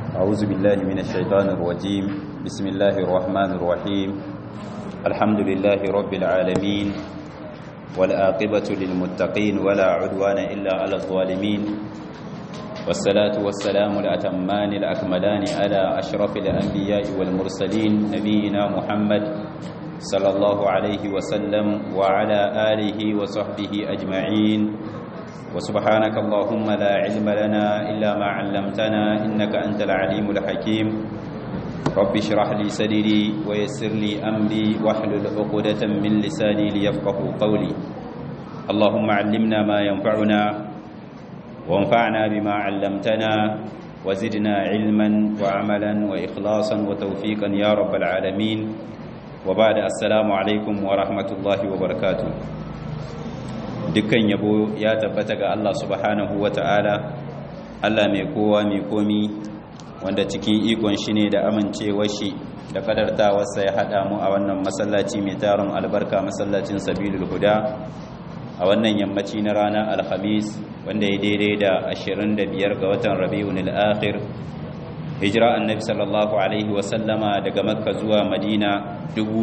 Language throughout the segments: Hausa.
أعوذ بالله من الشيطان الرجيم بسم الله الرحمن الرحيم الحمد لله رب العالمين والآقبة للمتقين ولا عدوان إلا على الظالمين والصلاة والسلام الأتمان الأكملان على أشرف الأنبياء والمرسلين نبينا محمد صلى الله عليه وسلم وعلى آله وصحبه أجمعين وسبحانك اللهم لا علم لنا إلا ما علمتنا إنك أنت العليم الحكيم رب اشرح لي صدري ويسر لي أمري واحلل عقدة من لساني ليفقه قولي اللهم علمنا ما ينفعنا وانفعنا بما علمتنا وزدنا علما وعملا وإخلاصا وتوفيقا يا رب العالمين وبعد السلام عليكم ورحمة الله وبركاته dukkan yabo ya tabbata ga Allah subhanahu wata'ala Allah mai kowa mai komi wanda cikin ikon shi ne da amincewar shi da kadartawarsa ya haɗa mu a wannan masallaci mai tarin albarka masallacin sabilul huda a wannan yammaci na ranar alhamis wanda ya daidai da 25 ga watan rabi'un al-akhir hijira annabi sallallahu alaihi wasallama daga makka zuwa madina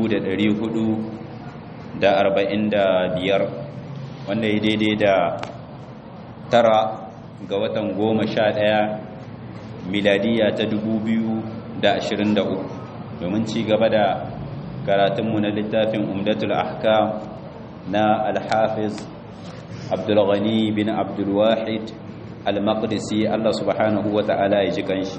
445 wanda ya daidai da tara ga watan goma sha ɗaya miladiya ta dubu biyu da ashirin da uku domin ci gaba da karatunmu na littafin umdatul ahkam na alhafiz abdulghani bin abdulwahid al-maqdisi Allah subhanahu wa ta'ala ya ji kanshi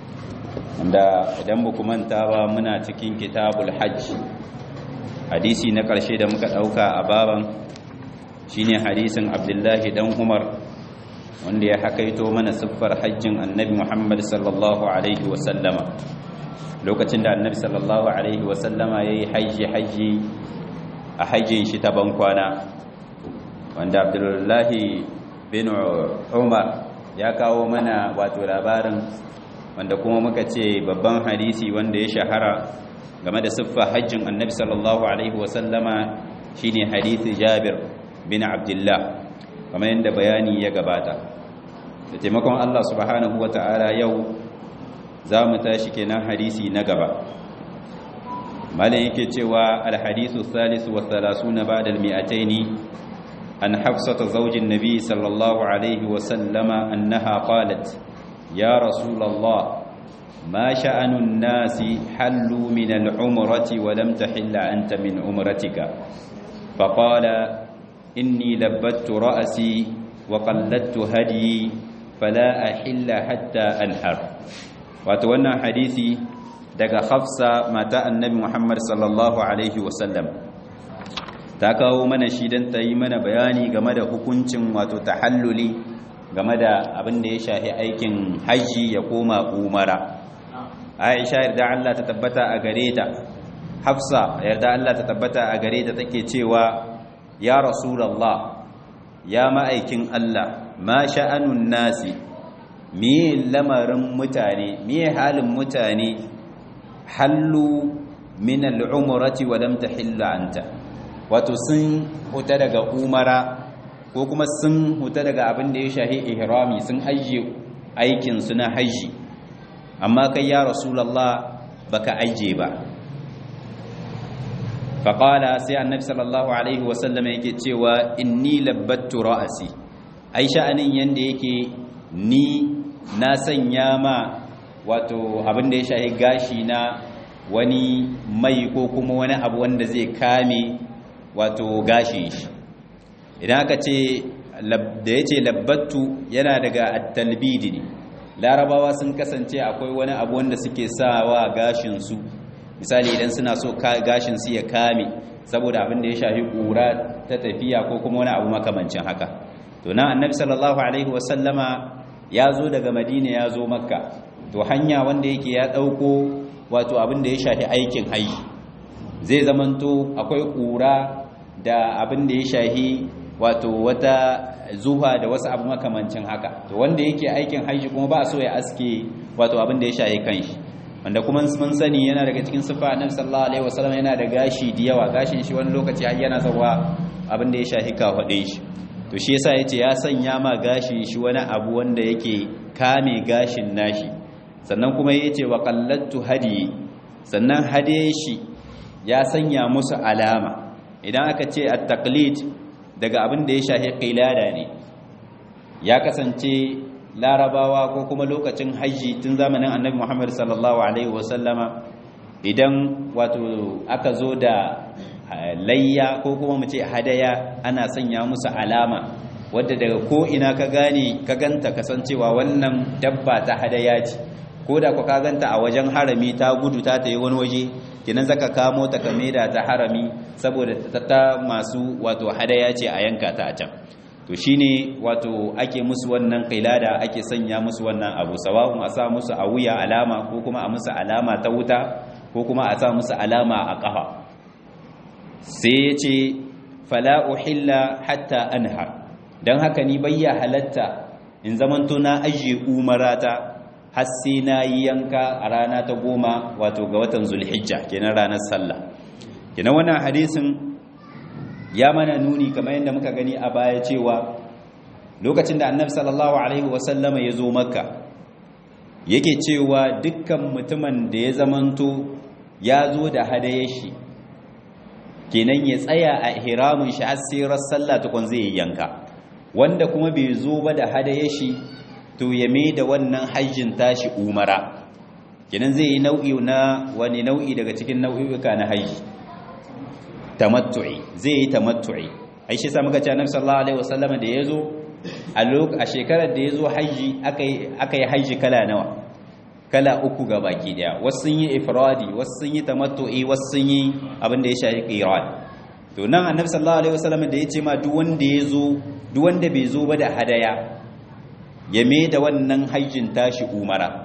wanda idan ba manta ba muna cikin kitabul hajj hadisi na ƙarshe da muka ɗauka a baban shine hadisin abdullahi dan umar wanda ya hakaito mana siffar hajjin annabi muhammad sallallahu alaihi wasallama lokacin da annabi sallallahu alaihi wasallama ya yi hajji hajji a hajjin shi ta bankwana wanda abdullahi bin umar ya kawo mana wato labarin wanda kuma muka ce babban hadisi wanda ya shahara game da siffar hajjin annabi sallallahu alaihi wasallama shine hadisi jabir bin abdullah kamar yadda bayani ya gabata da taimakon Allah subhanahu wa ta'ala yau za mu tashi kenan hadisi na gaba malin yake cewa alhadisu salisu wa salasuna ba'da almi'ataini an hafsata zaujin nabi sallallahu alaihi wa sallama annaha qalat ya rasulullah ما شأن الناس حلوا من العمرة ولم تحل أنت من عمرتك فقال إني لبت رأسي وقلدت هدي فلا أحل حتى أنحر وتوانا حديثي daga Hafsa mata Annabi Muhammad sallallahu alaihi wasallam ta kawo mana shi dan ta yi mana bayani game da hukuncin wato tahalluli game da abin da ya shafi aikin haji ya koma umara Aisha yarda Allah ta tabbata a gare ta Hafsa yarda Allah ta tabbata a gare ta take cewa ya rasulallah ya ma'aikin Allah ma sha'anun nasi miye lamarin mutane miye halin mutane hallu min al'umrati wa lam tahilla anta wato sun huta daga umara ko kuma sun huta daga abin da ya shahi ihrami sun ajiye aikin su na haji amma kai ya rasulallah baka ajiye ba faƙala sai annabi sallallahu alaihi wasallam yake cewa inni labbattu ra'asi ai sha'anin yanda yake ni na sanya ma wato abin da ya shahi gashi na wani mai ko kuma wani abu wanda zai kame wato gashin shi idan aka ce da ya ce labbattu yana daga at-talbidi ne larabawa sun kasance akwai wani abu wanda suke sawa gashin su misali idan suna so gashin su ya kame saboda abin da ya shafi kura ta tafiya ko kuma wani abu makamancin haka to nan annabi sallallahu alaihi wasallama ya zo daga madina ya zo makka to hanya wanda yake ya dauko wato abin da ya shafi aikin haji zai zamanto akwai kura da abin da ya shafi wato wata zuha da wasu abu makamancin haka to wanda yake aikin haji kuma ba so ya aske wato abin da ya shafi kanshi wanda kuma mun sani yana daga cikin sifa annabi sallallahu alaihi wasallam yana da gashi da yawa gashin shi wani lokaci har yana zawa abin da ya shafi kafadin shi to shi yasa yace ya sanya ma gashin shi wani abu wanda yake kame gashin nashi sannan kuma yace wa qallattu hadi sannan hade shi ya sanya musu alama idan aka ce at-taqlid daga abin da ya shafi qilada ne ya kasance larabawa ko kuma lokacin hajji tun zamanin annabi Muhammad sallallahu alaihi wasallama idan wato aka zo da layya ko kuma mu ce hadaya ana sanya musu alama wadda daga ko ina ka gane ka ganta kasancewa wannan dabba ta hadaya ce ko da ku ka ganta a wajen harami ta gudu ta tayi wani waje kinan zaka kamo ta ka da ta harami saboda ta masu wato hadaya ce a yanka ta a can to shine wato ake musu wannan kailada ake sanya musu wannan abu sawa'un a sa musu a wuya alama ko kuma a musu alama ta wuta ko kuma a sa musu alama a ƙafa sai ya ce fala uhilla hatta anhar don haka ni bayya halatta in zamanto na ajiye umarata har sai na yi yanka a rana ta goma wato ga watan zulhijja kenan ranar sallah kenan wannan hadisin ya mana nuni kamar yadda muka gani a baya cewa lokacin da annabi sallallahu alaihi wasallama ya zo makka yake cewa dukkan mutumin da ya zamanto ya zo da hadaye shi kenan ya tsaya a ihramin shi har sai sallah tukun zai yanka wanda kuma bai zo ba da hadaye shi to ya mai da wannan hajjin tashi umara kenan zai yi nau'i na wani nau'i daga cikin nau'i'uka na hajji tamattu'i zai yi tamattu'i ai shi sa muka ce annabi sallallahu alaihi wasallam da yazo a lok a shekarar da yazo haji akai akai haji kala nawa kala uku ga baki daya wasu sun yi ifradi wasu sun yi tamattu'i wasu sun yi abin da ya shafi qiran to nan annabi sallallahu alaihi wasallam da yace ma duk wanda yazo duk wanda bai zo ba da hadaya ya me da wannan hajjin tashi umara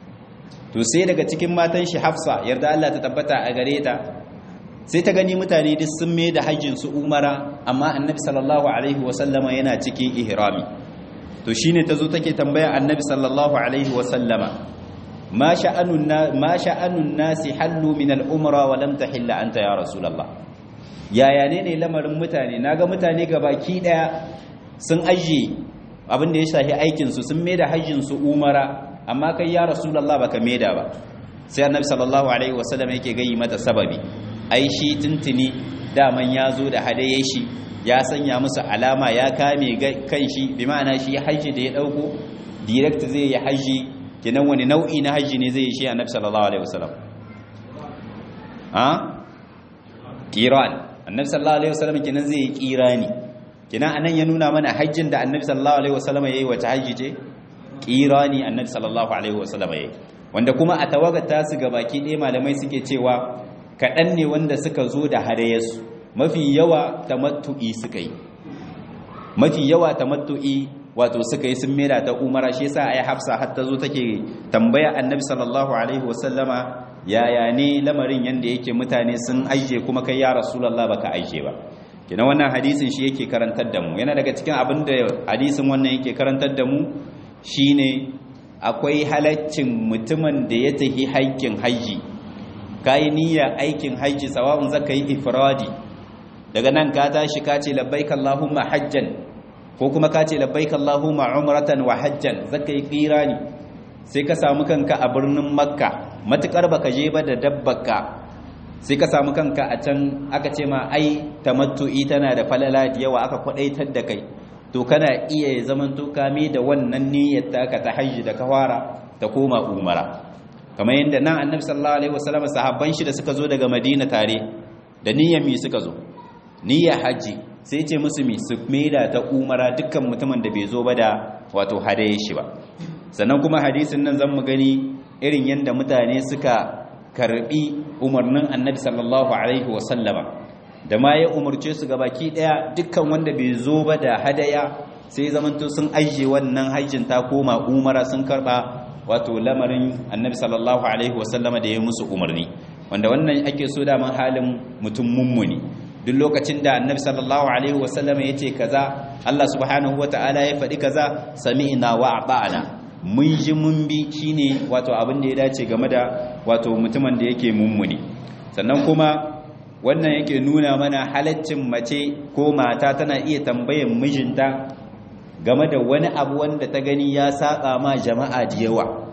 to sai daga cikin matan shi Hafsa yarda Allah ta tabbata a gare ta sai ta gani mutane duk sun mai da hajjin su umara amma annabi sallallahu alaihi wasallama yana cikin ihrami to shine tazo take tambaya annabi sallallahu alaihi wasallama ma sha'anun ma sha'anun nasi hallu min al-umra wa lam tahilla anta ya rasulullah yaya ne ne lamarin mutane naga mutane gabaki daya sun ajiye abin da ya shafi aikin su sun mai da hajjin su umara amma kai ya rasulullah baka mai da ba sai annabi sallallahu alaihi wasallam yake gayi mata sababi ai shi tuntuni daman ya zo da hadaye shi ya sanya musu alama ya kame kan shi bi ma'ana shi hajji da ya dauko direct zai yi hajji kenan wani nau'i na hajji ne zai yi shi annabi sallallahu alaihi wasallam ha qiran annabi sallallahu alaihi wasallam kenan zai yi qirani kenan anan ya nuna mana hajjin da annabi sallallahu alaihi wasallam yayi wata hajji ce qirani annabi sallallahu alaihi wasallam yayi wanda kuma a tawagar tasu gabaki ɗaya malamai suke cewa kaɗan ne wanda suka zo da hadayarsu mafi yawa tamattu'i suka yi mafi yawa tamattu'i wato suka yi sun mera ta umara shi yasa ayi hafsa har ta zo take tambaya annabi sallallahu alaihi wasallama yaya ne lamarin yanda yake mutane sun aije kuma kai ya rasulullah baka aije ba kina wannan hadisin shi yake karantar da mu yana daga cikin abin da hadisin wannan yake karantar da mu shine akwai halaccin mutumin da ya tafi haƙƙin haji kayi niyya aikin haji sawa'un zaka yi ifradi daga nan ka tashi ka ce labbaik allahumma hajjan ko kuma ka ce labbaik allahumma umratan wa hajjan zaka yi qirani sai ka samu kanka a birnin makka matukar baka je ba da dabbaka sai ka samu kanka a can aka ce ma ai tamattu'i tana da falala da yawa aka kwadaitar da kai to kana iya zaman to kame da wannan niyyar taka ta hajji da kawara ta koma umara kamar yadda nan annabi sallallahu alaihi wasallam sahabban shi da suka zo daga madina tare da niyyar mi suka zo niyyar haji sai ce musu mi su maida ta umara dukkan mutumin da bai zo ba da wato hadaye shi ba sannan kuma hadisin nan zan mu gani irin yadda mutane suka karbi umarnin annabi sallallahu alaihi wasallama da ma ya umarce su gabaki daya dukkan wanda bai zo ba da hadaya sai zamanto sun ajiye wannan hajjin ta koma umara sun karba wato lamarin annabi sallallahu alaihi wasallama da ya musu umarni wanda wannan ake so da man halin mutum mummuni duk lokacin da annabi sallallahu alaihi wasallama ya ce kaza Allah subhanahu wataala ya faɗi kaza sami'na wa ata'na mun ji mun bi shine wato abin da ya dace game da wato mutumin da yake mummuni sannan kuma wannan yake nuna mana halaccin mace ko mata tana iya tambayan mijinta game da wani abu wanda ta gani ya saba ma jama'a da yawa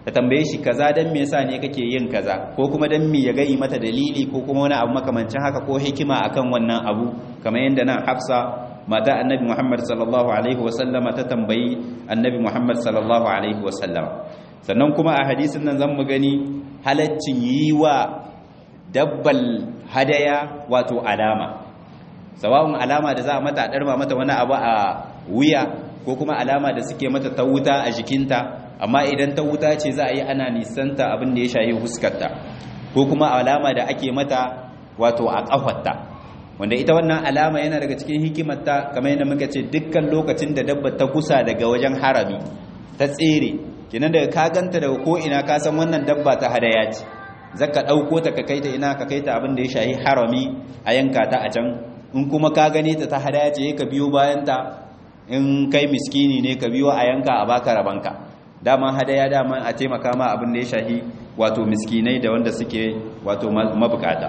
ta tambaye shi kaza dan me yasa ne kake yin kaza ko kuma dan me ya gai mata dalili ko kuma wani abu makamancin haka ko hikima akan wannan abu kamar yadda nan Hafsa mata Annabi Muhammad sallallahu alaihi wasallama ta tambayi Annabi Muhammad sallallahu alaihi wasallama sannan kuma a hadisin nan zan mu gani halaccin yi wa dabbal hadaya wato alama sawa'un alama da za a mata a ɗarma mata wani abu a wuya ko kuma alama da suke mata ta wuta a jikinta amma idan ta wuta ce za a yi ana nisanta abin da ya shahi huskarta ko kuma alama da ake mata wato a ƙafarta wanda ita wannan alama yana daga cikin hikimarta kamar yadda muka ce dukkan lokacin da dabba ta kusa daga wajen harami ta tsere kenan daga ka ganta daga ko ina ka san wannan dabba ta hadaya ce zaka ɗauko ta ka kaita ina ka kaita abin da ya shahi harami a yanka ta a can in kuma ka gane ta ta hadaya ce ka biyo bayan ta in kai miskini ne ka biyo a yanka a baka rabanka dama hadaya dama a taimaka ma abin da ya shahi wato miskinai da wanda suke wato mabukata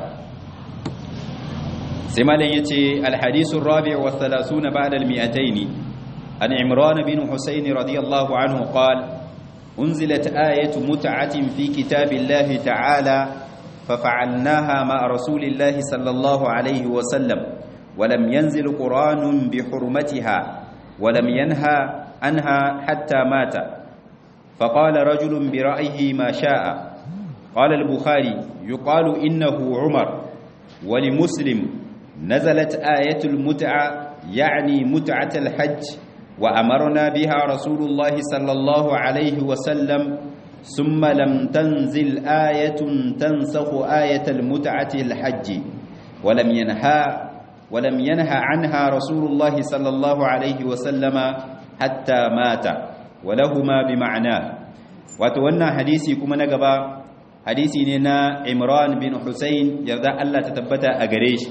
sai malam yace alhadisu rabi' wa 30 ba'da al-mi'atayn an imran bin husayn radiyallahu anhu qala unzilat ayatu mut'atin fi kitabillahi ta'ala ففعلناها مع رسول الله صلى الله عليه وسلم ولم ينزل قرآن بحرمتها ولم ينهى عنها حتى مات فقال رجل برأيه ما شاء قال البخاري يقال إنه عمر ولمسلم نزلت آية المتعة يعني متعة الحج وأمرنا بها رسول الله صلى الله عليه وسلم ثم لم تنزل آية تنسخ آية المتعة الحج ولم ينهى ولم ينهى عنها رسول الله صلى الله عليه وسلم حتى مات ولهما بمعناه وتوانا حديثي كما نغبا حديثي نينا عمران بن حسين يرضى الله تتبتا أغريش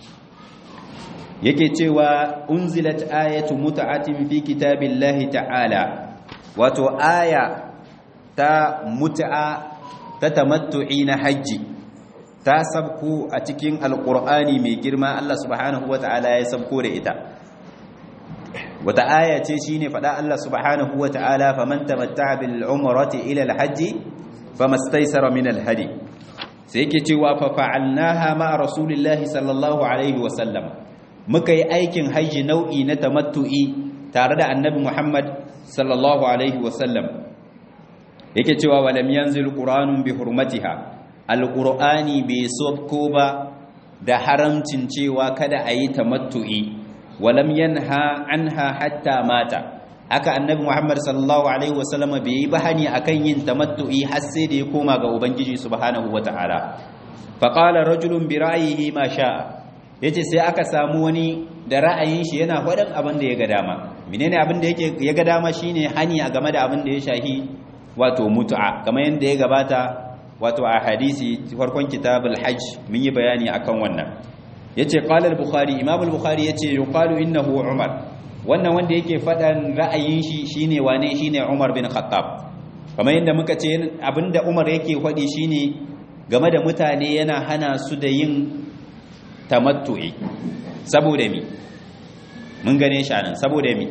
yake cewa unzilat ayatu mut'atin fi kitabillahi ta'ala wato aya ta mut'a ta tamattu'i na hajji ta sabko a cikin alqur'ani mai girma Allah subhanahu wata'ala ya sabko da ita wata aya ce shine fada Allah subhanahu wata'ala faman tamatta'a bil umrati ila al hajji famastaysara min al hadi sai yake cewa fa fa'alnaha ma rasulillahi sallallahu alaihi wa sallam muka yi aikin hajji nau'i na tamattu'i tare da annabi Muhammad sallallahu alaihi wasallam yake cewa walam yanzil qur'anun bi hurmatiha alqur'ani bai sabko ba da haramcin cewa kada a yi tamattu'i walam yanha anha hatta mata haka annabi Muhammad sallallahu alaihi wasallam bai yi bahani akan yin tamattu'i har sai da ya koma ga ubangiji subhanahu wataala faqala rajulun bi ra'yihi ma sha'a ya ce sai aka samu wani da ra'ayin shi yana faɗin abin da ya ga dama menene abin da yake ya ga dama shine hani a game da abin da ya shahi wato mutu'a kamar yadda ya gabata wato a hadisi farkon kitabul hajj mun yi bayani akan wannan yace qala al-bukhari imam al-bukhari yace yuqalu innahu umar wannan wanda yake faɗan ra'ayin shi shine wane shine umar bin khattab kamar yadda muka ce abinda umar yake faɗi shine game da mutane yana hana su da yin tamattu'i saboda mi mun gane shi anan saboda mi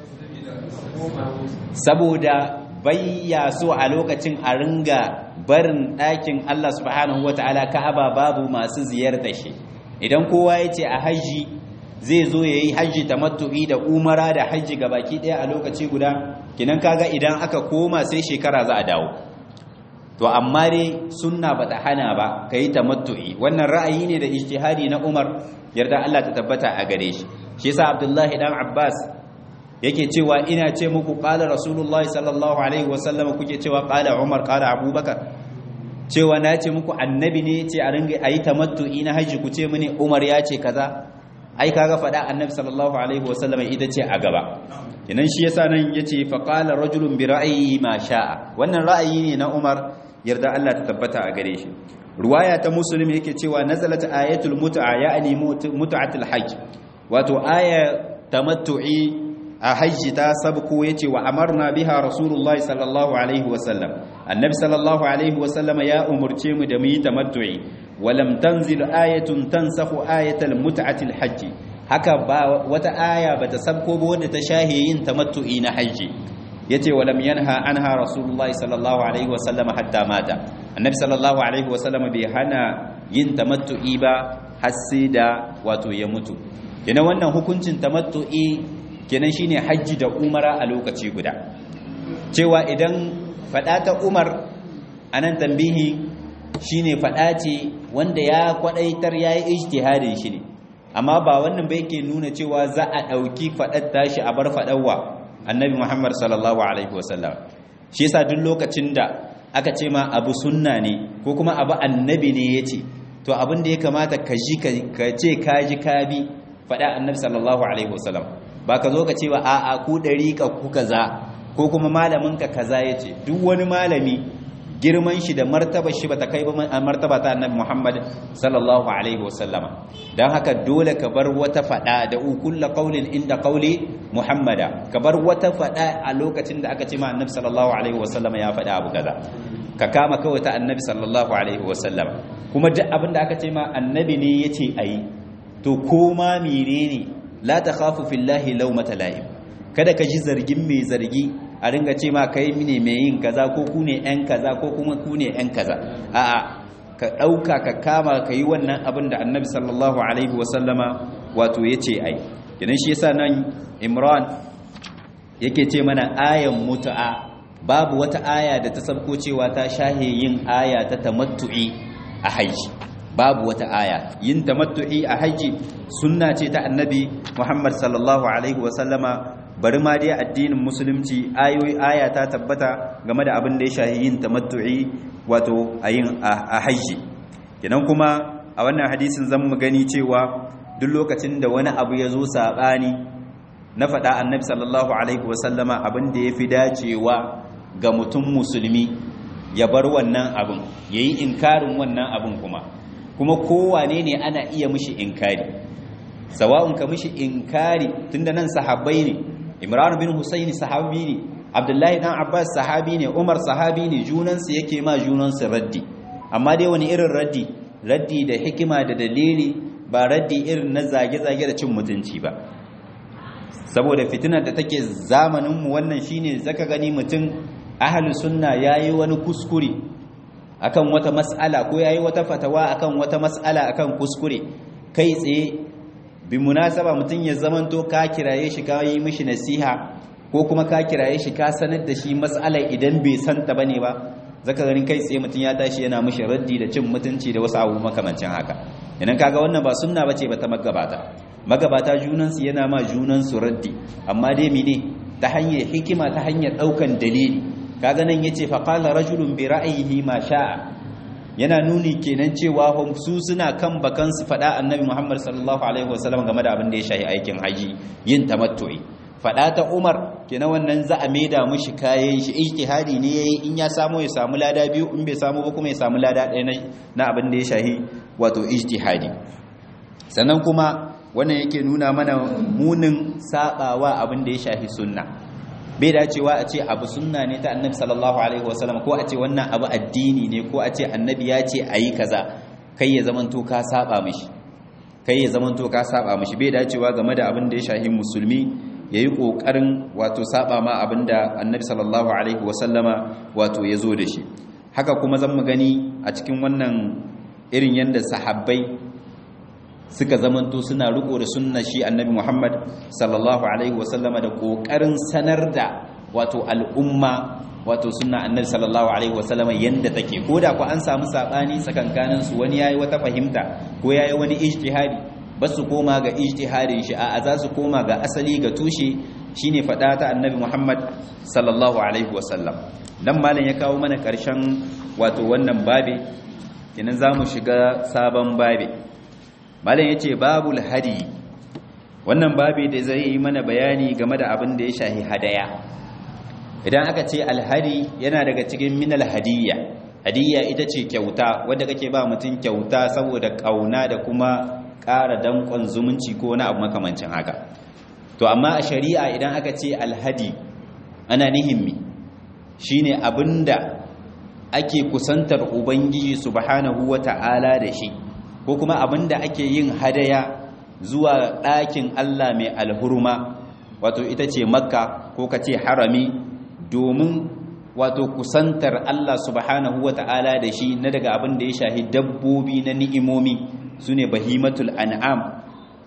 saboda bayya so a lokacin a ringa barin ɗakin Allah subhanahu wata'ala Ka'aba babu masu ziyartar shi idan kowa ya ce a haji zai zo ya yi hajji tamattu'i da umara da hajji baki ɗaya a lokaci guda kinan kaga idan aka koma sai shekara za a dawo to amma dai sunna bata hana ba kai tamattu'i wannan ra'ayi ne da ijtihadi na Umar yarda Allah ta tabbata a gare shi shi yasa Abdullahi dan Abbas yake cewa ina ce muku qala Rasulullahi sallallahu alaihi wasallam kuke cewa qala Umar qala Abubakar cewa na ce muku annabi ne ce a ringa ayi tamattu'i na haji ku ce mini Umar ya ce kaza ai kaga fada annabi sallallahu alaihi wasallam ita ce a gaba kenan shi yasa nan yace fa qala rajulun bi ra'yi ma sha'a wannan ra'ayi ne na Umar yarda Allah ta tabbata a gare shi ruwaya ta muslim yake cewa nazalat ayatul mut'a ya'ni mut'atul hajj wato aya tamattu'i a hajji ta sabko yace wa amarna biha rasulullahi sallallahu alaihi wasallam annabi sallallahu alaihi wasallam ya umurce mu da mu yi tamattu'i walam tanzil ayatun tansakhu ayatal mut'atil hajj haka ba wata aya bata sabko ba wanda ta shahe yin tamattu'i na hajji yace walam yanha anha rasulullahi sallallahu alaihi wasallam hatta mata annabi sallallahu alaihi wasallam bai hana yin tamattu'i ba har sai da wato ya mutu kenan wannan hukuncin tamattu'i kenan shine hajji da umara a lokaci guda cewa idan fada ta umar anan tambihi shine fada ce wanda ya kwadaitar yayi ijtihadin shi ne amma ba wannan ba yake nuna cewa za a dauki fadar tashi a bar fadawa annabi muhammad sallallahu alaihi wasallam shi yasa duk lokacin da aka ce ma abu sunna ne ko kuma abu annabi ne yace to abin da ya kamata ka ji ka ce ka ji ka bi fada annabi sallallahu alaihi wasallam ba ka zo ka ce ba a'a ku dariƙa ku kaza ko kuma malamin ka kaza yace duk wani malami girman shi da martaba shi bata kai ba martaba ta annabi Muhammad sallallahu alaihi wasallama dan haka dole ka bar wata fada da kullu qaulin inda qauli Muhammada ka bar wata fada a lokacin da aka ce ma annabi sallallahu alaihi wasallama ya fada abu kaza ka kama kawai ta annabi sallallahu alaihi wasallama kuma duk abin da aka ce ma annabi ne yace ayi to koma menene la takhafu fillahi lawmata la'im kada ka ji zargin mai zargi a ringa ce ma kai ne mai yin kaza ko ku ne yan kaza ko kuma ku ne yan kaza a'a ka ɗauka ka kama ka yi wannan abin da annabi sallallahu alaihi wasallama wato ya ce ai idan shi yasa nan imran yake ce mana ayan mutu'a babu wata aya da ta sabko cewa ta shahe yin aya ta tamattu'i a haji babu wata aya yin tamattu'i a haji sunna ce ta annabi muhammad sallallahu alaihi wasallama bari ma dai addinin musulunci ayoyi aya ta tabbata game da abin da ya shahi yin tamattu'i wato a yin a haji kenan kuma a wannan hadisin zan mu gani cewa duk lokacin da wani abu ya zo saɓani na faɗa annabi sallallahu alaihi wasallama abin da ya fi dacewa ga mutum musulmi ya bar wannan abin ya yi inkarin wannan abin kuma kuma kowane ne ana iya mishi inkari sawa'un ka mishi inkari tunda nan sahabbai ne imran bin husaini sahabi ne abdullahi dan abbas sahabi ne umar sahabi ne junansu yake ma junansu raddi amma dai wani irin raddi raddi da hikima da dalili ba raddi irin na zage-zage da cin mutunci ba saboda fitinar da take zamaninmu wannan shine zaka gani mutum ahlus sunna yayi wani kuskure akan wata mas'ala ko yayi wata fatawa akan wata mas'ala akan kuskure kai tsaye bi munasaba mutum ya zamanto ka kiraye shi ka yi mishi nasiha ko kuma ka kiraye shi ka sanar da shi mas'alar idan bai santa bane ba zaka ganin kai tsaye mutum ya tashi yana mishi raddi da cin mutunci da wasu abu makamancin haka idan kaga wannan ba sunna bace ba ta magabata magabata junansu yana ma junansu raddi amma dai mene ta hanyar hikima ta hanyar daukan dalili kaga nan yace fa qala rajulun bi ra'yihi ma sha'a yana nuni kenan cewa su suna kan bakan su fada annabi Muhammad sallallahu alaihi wasallam game da abin da ya shahi aikin haji yin tamattu'i fada ta Umar kenan wannan za a maida mushi kayan shi ijtihadi ne yayi in ya samu ya samu lada biyu in bai samu ba kuma ya samu lada ɗaya na abin da ya shahi wato ijtihadi sannan kuma wannan yake nuna mana munin sabawa abin da ya shahi sunna bai dacewa a ce abu sunna ne ta annabi sallallahu alaihi wasallam ko a ce wannan abu addini ne ko a ce annabi ya ce ayi kaza kai ya zamanto ka saba mishi kai ya zamanto ka saba mishi bai dacewa game da abin da ya shahi musulmi yayi kokarin wato saba ma abin da annabi sallallahu alaihi wasallama wato ya zo da shi haka kuma zan mu gani a cikin wannan irin yanda sahabbai suka zamanto suna riko da sunna shi annabi Muhammad sallallahu alaihi wasallama da kokarin sanar da wato al'umma wato sunna annabi sallallahu alaihi wasallama yanda take koda ko an samu sabani tsakankanin su wani yayi wata fahimta ko yayi wani ijtihadi basu koma ga ijtihadin shi a za su koma ga asali ga tushe shine fada ta annabi Muhammad sallallahu alaihi wasallam dan malam ya kawo mana karshen wato wannan babe kenan zamu shiga sabon babe malam ya ce babul hadi wannan babi da zai yi mana bayani game da abin da ya shahi hadaya idan aka ce alhadi yana daga cikin minal hadiyya hadiyya ita ce kyauta wadda kake ba mutum kyauta saboda kauna da kuma ƙara danƙon zumunci ko wani abu makamancin haka to amma a shari'a idan aka ce alhadi ana nihimmi shine abinda ake kusantar ubangiji subhanahu wata'ala da shi ko kuma abinda ake yin hadaya zuwa ɗakin Allah mai alhurma wato ita ce makka ko ka ce harami domin wato kusantar Allah subhanahu wata'ala da shi na daga abin da ya shahi dabbobi na ni'imomi sune bahimatul an'am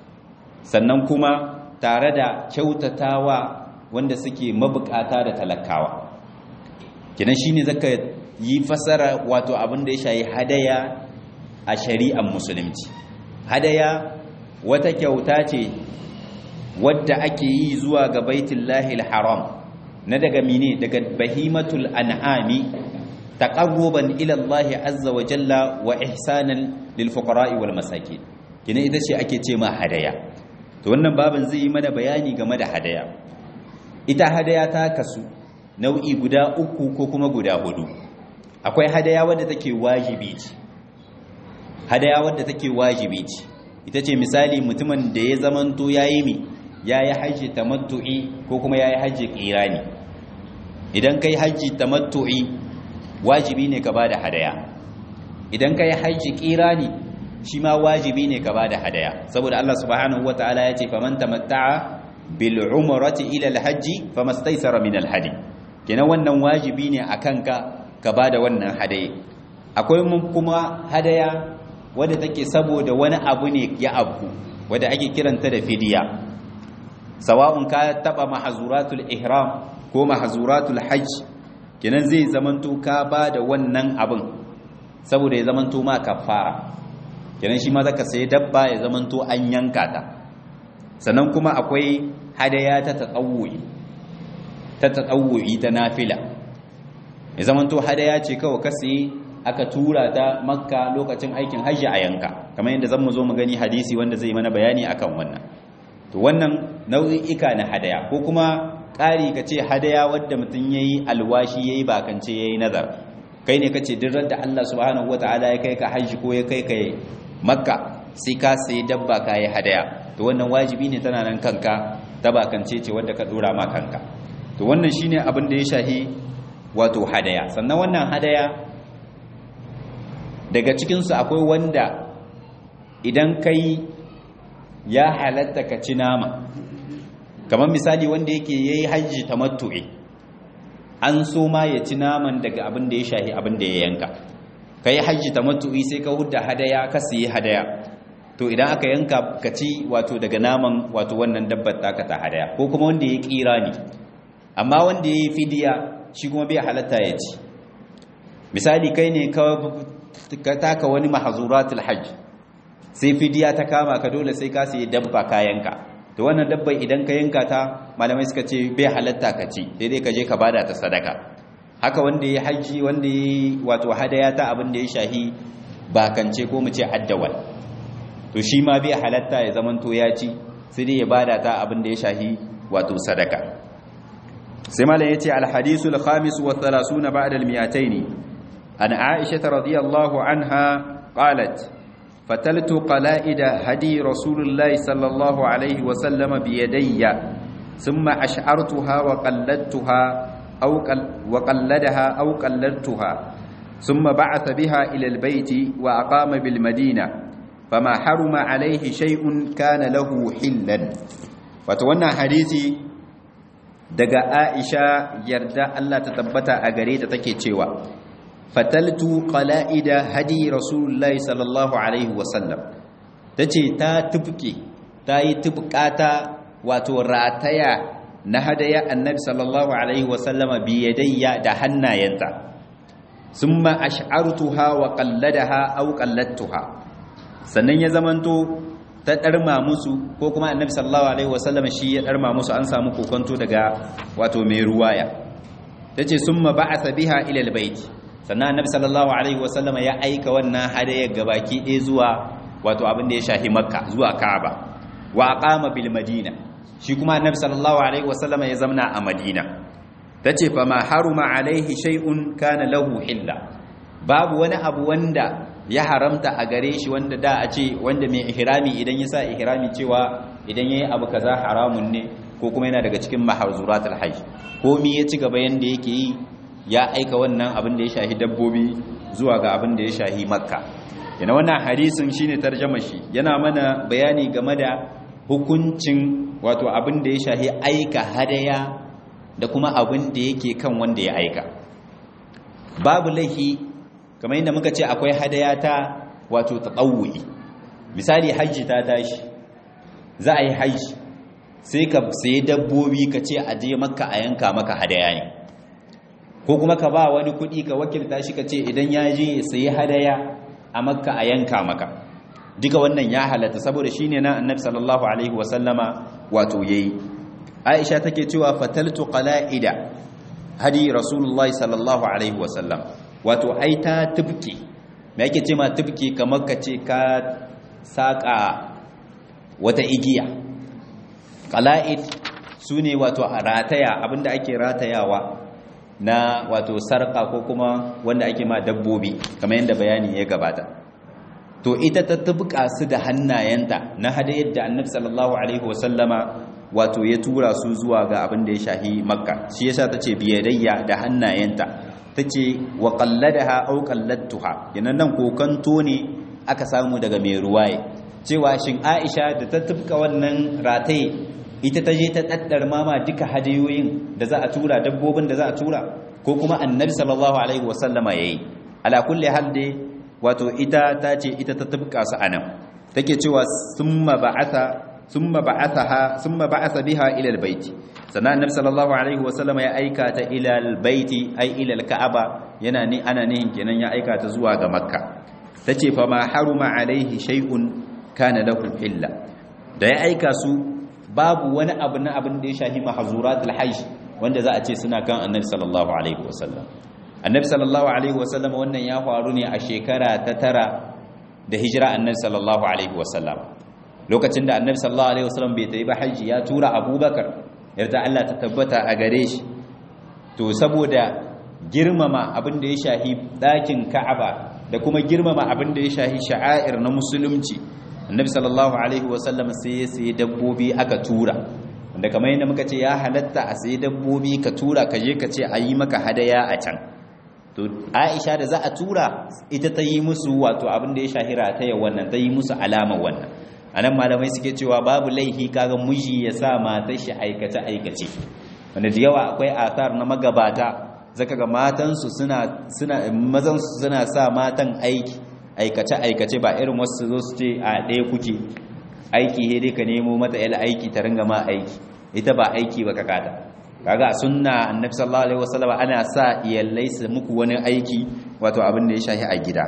sannan kuma tare da kyautatawa wanda suke mabukata da talakawa kinan shine zaka yi fasara wato abin da ya shahi hadaya a shari'ar musulunci hadaya wata kyauta ce wadda ake yi zuwa ga baitullahi haram na daga mine daga bahimatul an'ami taqarruban ila Allah azza wa jalla wa ihsanan lil fuqara'i wal masakin kina ita ce ake ce ma hadaya to wannan babin zai yi mana bayani game da hadaya ita hadaya ta kasu nau'i guda uku ko kuma guda hudu akwai hadaya wadda take wajibi ce hadaya wadda take wajibi ce ita ce misali mutumin da ya zamanto yayi mi yayi haji tamattu'i ko kuma yayi haji qirani idan kai haji tamattu'i wajibi ne ka bada hadaya idan kai haji qirani shi ma wajibi ne ka bada hadaya saboda Allah subhanahu wataala ya ce faman tamatta'a bil umrati ila al hajji famastaysara min al hadi kenan wannan wajibi ne akan ka ka bada wannan hadaye akwai mun kuma hadaya wadda take saboda wani abu ne ya abu wadda ake kiranta da fidiya sawa'un ka taba mahzuratul ihram ko mahzuratul hajj kenan zai zamanto ka bada wannan abin saboda ya zamanto ma kafara kenan shi ma zaka sai dabba ya zamanto an yanka ta sannan kuma akwai hadaya ta tatawuyi ta tatawuyi ta nafila ya zamanto hadaya ce kawai ka sai aka tura ta makka lokacin aikin hajji a yanka kamar yadda zan mu zo mu gani hadisi wanda zai mana bayani akan wannan to wannan nau'i'ika na hadaya ko kuma ƙari ka ce hadaya wadda mutum ya yi alwashi ya yi bakance ya yi nazar kai ne ka ce dirar da Allah subhanahu wa ta'ala ya kai ka hajji ko ya kai ka makka sai ka sai dabba ka yi hadaya to wannan wajibi ne tana nan kanka ta bakance ce wadda ka dora ma kanka to wannan shine abin da ya shahi wato hadaya sannan wannan hadaya daga cikinsu akwai wanda idan kai ya halatta ka ci nama kamar misali wanda yake ya yi hajji ta matu'i an so ma ya ci naman daga abin da ya shahi abin da ya yanka ka yi hajji ta matu'i sai ka hudda hadaya ka siye hadaya to idan aka yanka ka ci wato daga naman wato wannan dabbar taka ta hadaya ko kuma wanda ya kira ne amma wanda ya yi fidiya shi kuma bai halatta ya ci misali kai ne ka taka wani mahazuratul hajj sai fidiya ta kama ka dole sai ka sai dabba kayanka to wannan dabba idan ka yanka ta malamai suka ce bai halatta ka ci sai dai ka je ka bada ta sadaka haka wanda ya haji wanda ya wato hadaya ta abin da ya shahi bakance ko mu ce addawal to shi ma bai halatta ya zamanto ya ci sai dai ya bada ta abin da ya shahi wato sadaka sai malam yace al hadisul khamis wa 30 ba'da al mi'ataini عن عائشة رضي الله عنها قالت فتلت قلائد هدي رسول الله صلى الله عليه وسلم بيدي ثم أشعرتها وقلدتها أو قل وقلدها أو قلدتها ثم بعث بها إلى البيت وأقام بالمدينة فما حرم عليه شيء كان له حلا فتوانا حديثي daga Aisha yarda Allah ta tabbata a gare ta take cewa fataltu qala'ida hadi rasulullahi sallallahu alaihi wasallam tace ta tubke ta yi tubkata wato rataya na hadaya annabi sallallahu alaihi wasallama bi yadayya da hannayenta summa ash'artuha wa qalladaha aw qalladtuha sannan ya zamanto ta darma musu ko kuma annabi sallallahu alaihi wasallama shi ya darma musu an samu kokonto daga wato mai ruwaya tace summa ba'atha biha ila albayt sannan annabi sallallahu alaihi wasallama ya aika wannan hadayar gabaki ɗaya zuwa wato abin da ya shahi makka zuwa ka'aba wa aqama bil madina shi kuma annabi sallallahu alaihi wasallama ya zamna a madina tace fa ma haruma alaihi shay'un kana lahu hilla babu wani abu wanda ya haramta a gare shi wanda da a ce wanda mai ihrami idan ya sa ihrami cewa idan yayi abu kaza haramun ne ko kuma yana daga cikin mahzuratul hajj ko mi ya ci gaba yanda yake yi ya aika wannan abin da ya shahi dabbobi zuwa ga abin da ya shahi makka yana wannan hadisin shine tarjama shi yana mana bayani game da hukuncin wato abin da ya shahi aika hadaya da kuma abin da yake kan wanda ya aika babu laifi kamar yadda muka ce akwai hadaya ta wato taqawwi misali hajji ta tashi za a yi hajji sai ka sayi dabbobi ka ce a je makka a yanka maka hadaya ne ko kuma ka ba wani kuɗi ka wakilta shi ka ce idan ya je ya sayi hadaya a makka a yanka maka duka wannan ya halatta saboda shine na annabi sallallahu alaihi wasallama wato yayi aisha take cewa fataltu qala'ida hadi rasulullah sallallahu alaihi wasallam wato ai ta tubki me yake ce ma tubki kamar ka ce ka saka wata igiya qala'id sune wato rataya abinda ake ratayawa na wato sarka ko kuma wanda ake ma dabbobi kamar yadda bayani ya gabata to ita ta tubka su da hannayenta na hadayar da annabi sallallahu alaihi wasallama wato ya tura su zuwa ga abin da ya shahi makka shi yasa tace biyadayya da hannayenta tace wa qalladaha aw qalladtuha yanan nan kokanto ne aka samu daga mai ruwaye cewa shin Aisha da ta tubka wannan rataye ita ta je ta daddar mama duka hadayoyin da za a tura dabbobin da za a tura ko kuma annabi sallallahu alaihi wasallama yayi ala kulli hal dai wato ita ta ce ita ta tubka su anan take cewa summa ba'atha summa ba'athaha summa ba'atha biha ila albayt sannan annabi sallallahu alaihi wasallama ya aika ta ila albayti ay ila alka'aba yana ni ana nihin kenan ya aika ta zuwa ga makka tace fa ma haruma alaihi shay'un kana lahu illa da ya aika su babu wani abu na abin da ya shahi mahzuratul hajj wanda za a ce suna kan annabi sallallahu alaihi wasallam annabi sallallahu alaihi wasallam wannan ya faru ne a shekara ta tara da hijira annabi sallallahu alaihi wasallam lokacin da annabi sallallahu alaihi wasallam bai tayi ba hajji ya tura abubakar yarda Allah ta tabbata a gare shi to saboda girmama abin da ya shahi dakin ka'aba da kuma girmama abin da ya shahi sha'air na musulunci annabi sallallahu alaihi wasallam sai ya sayi dabbobi aka tura wanda kamar yadda muka ce ya halatta a sayi dabbobi ka tura ka je ka ce a yi maka hadaya a can to aisha da za a tura ita ta yi musu wato abin da ya shahira ta yi wannan ta yi musu alama wannan anan malamai suke cewa babu laihi kaga miji ya sa matar shi aikace aikace wanda da yawa akwai athar na magabata zaka ga matansu suna suna mazan su suna sa matan aiki aikace aikace ba irin wasu zo su ce a ɗaya kuke aiki he dai ka nemo mata yal aiki ta ringa ma aiki ita ba aiki ba ka kada kaga a sunna annabi sallallahu alaihi wasallam ana sa iyallai su muku wani aiki wato abin da ya shahi a gida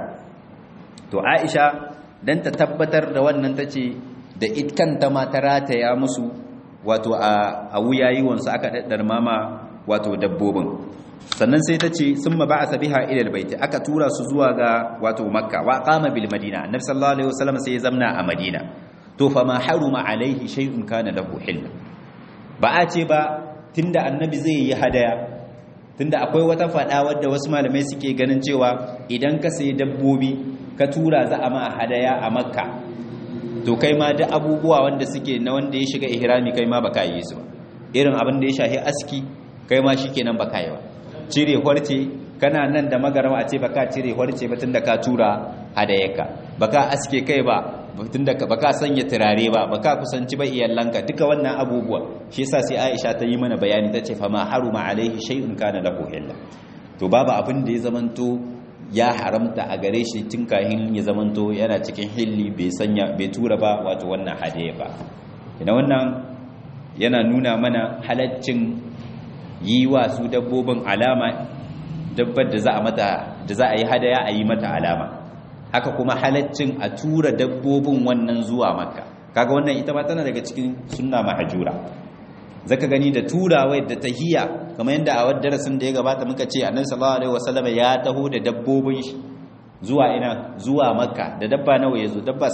to Aisha dan ta tabbatar da wannan tace da itkanta ma ta rataya musu wato a a wuyayiwan su aka daddar mama wato dabbobin sannan sai ta ce sun ma ba'asa biha ila albayt aka tura su zuwa ga wato makka wa qama bil madina annabi sallallahu alaihi wasallam sai ya zamna a madina to fa ma haruma alaihi shay'un kana lahu hilla ba a ce ba tunda annabi zai yi hadaya tunda akwai wata fada wadda wasu malamai suke ganin cewa idan ka sayi dabbobi ka tura za a ma hadaya a makka to kai ma da abubuwa wanda suke na wanda ya shiga ihrami kai ma baka yi su ba irin abin da ya shahi aski kai ma shikenan baka yi ba cire horce kana nan da magarama a ce baka cire horce ba tunda ka tura hadayarka baka aske kai ba tunda baka sanya turare ba baka kusanci ba iyalanka duka wannan abubuwa shi yasa sai Aisha ta yi mana bayani tace fa ma haruma alaihi shay'un kana lahu illa to babu abin da ya zamanto ya haramta a gare shi tun kahin ya zamanto yana cikin hilli bai sanya bai tura ba wato wannan hadiya ba ina wannan yana nuna mana halaccin yi wa su dabbobin alama dabbar da za a mata da za a yi hadaya a yi mata alama haka kuma halaccin a tura dabbobin wannan zuwa makka kaga wannan ita ma tana daga cikin sunna mahjura zaka gani da turawai da tahiya kamar yadda a wadda darasin da ya gabata muka ce annabi sallallahu alaihi wasallam ya taho da dabbobin shi zuwa ina zuwa makka da dabba nawa yazo dabba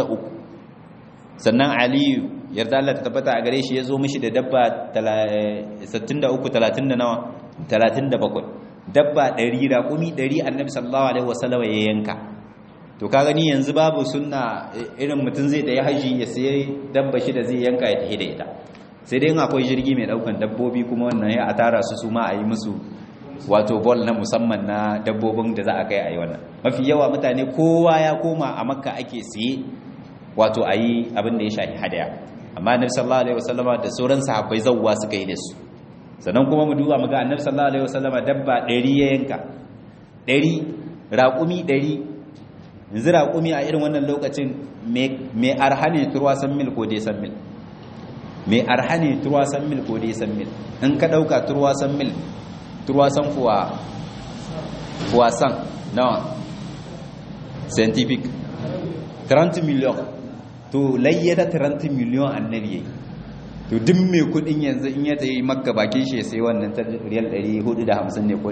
63 sannan aliyu yarda Allah ta tabbata a gare shi yazo mishi da dabba 63 30 da nawa 37 dabba 100 raƙumi 100 annabi sallallahu alaihi wasallam ya yanka to ka gani yanzu babu sunna irin mutum zai da ya haji ya sai dabba shi da zai yanka ya tafi da ita sai dai akwai jirgi mai daukan dabbobi kuma wannan ya a tara su su ma a yi musu wato bol na musamman na dabbobin da za a kai a yi wannan mafi yawa mutane kowa ya koma a makka ake siye wato a yi abin da ya shafi hadaya amma nabi sallallahu alaihi wasallama da sauran sahabbai zawwa suka yi da su sannan kuma mu duba mu ga annabi sallallahu alaihi wasallama dabba 100 ya yanka 100 raƙumi 100 yanzu raƙumi a irin wannan lokacin mai arha ne turwasan mil ko dai san mil mai arha ne turwasan mil ko dai san mil in ka ɗauka turwasan mil turwasan fuwa fuwasan nawa scientific 30 million to layyada 30 million annabi yayi to duk mai kudin yanzu in ya tayi makka bakin shi sai wannan ta riyal 450 ne ko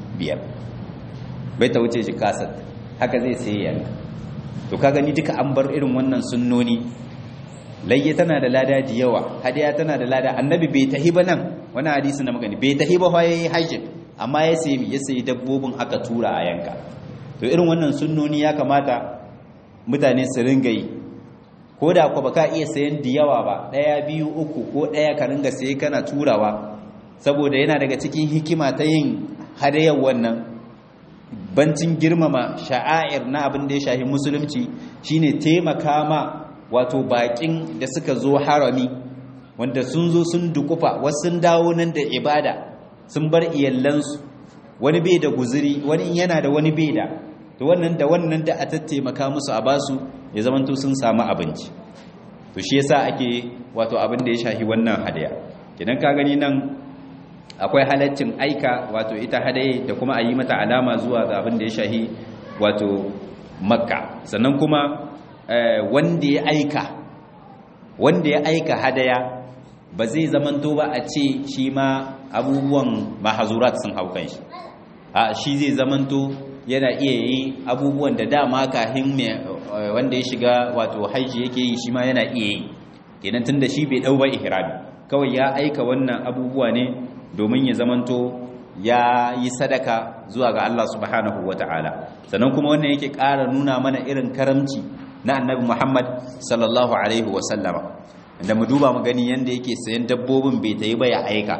500 bai ta wuce shi kasar haka zai sai yanka to ka gani duka an bar irin wannan sunnoni layya tana da lada da yawa hadiya tana da lada annabi bai tahi ba nan wani hadisi na magani bai tahi ba fa yayi hajji amma ya sayi ya sayi dabbobin aka tura a yanka to irin wannan sunnoni ya kamata mutane su ringa yi ko da ku baka iya sayan da yawa ba daya biyu uku ko daya ka ringa sayi kana turawa saboda yana daga cikin hikima ta yin hadayar wannan bancin girmama sha'air na abin da ya shahi musulunci shine taimaka ma wato bakin da suka zo harami wanda sun zo sun dukufa wasu sun dawo nan da ibada sun bar iyallansu wani bai da guzuri wani yana da wani bai da to wannan da wannan da a tattaimaka musu a basu ya zamanto sun samu abinci to shi yasa ake wato abin da ya shahi wannan hadaya idan ka gani nan akwai halaccin aika wato ita hadaye da kuma a yi mata alama zuwa ga abin da ya shahi wato makka sannan kuma wanda ya aika wanda ya aika hadaya ba zai zamanto ba a ce shi ma abubuwan mahazurat sun hau kan shi a shi zai zamanto yana iya yi abubuwan da dama kahin wanda ya shiga wato haiji yake yi shi ma yana iya yi kenan tun da shi bai ɗau ba ihrami kawai ya aika wannan abubuwa ne domin ya zamanto ya yi sadaka zuwa ga Allah subhanahu wa ta'ala sannan kuma wannan yake ƙara nuna mana irin karamci na annabi Muhammad sallallahu alaihi wa sallama da mu duba mu gani yanda yake sayan dabbobin bai tayi ba ya aika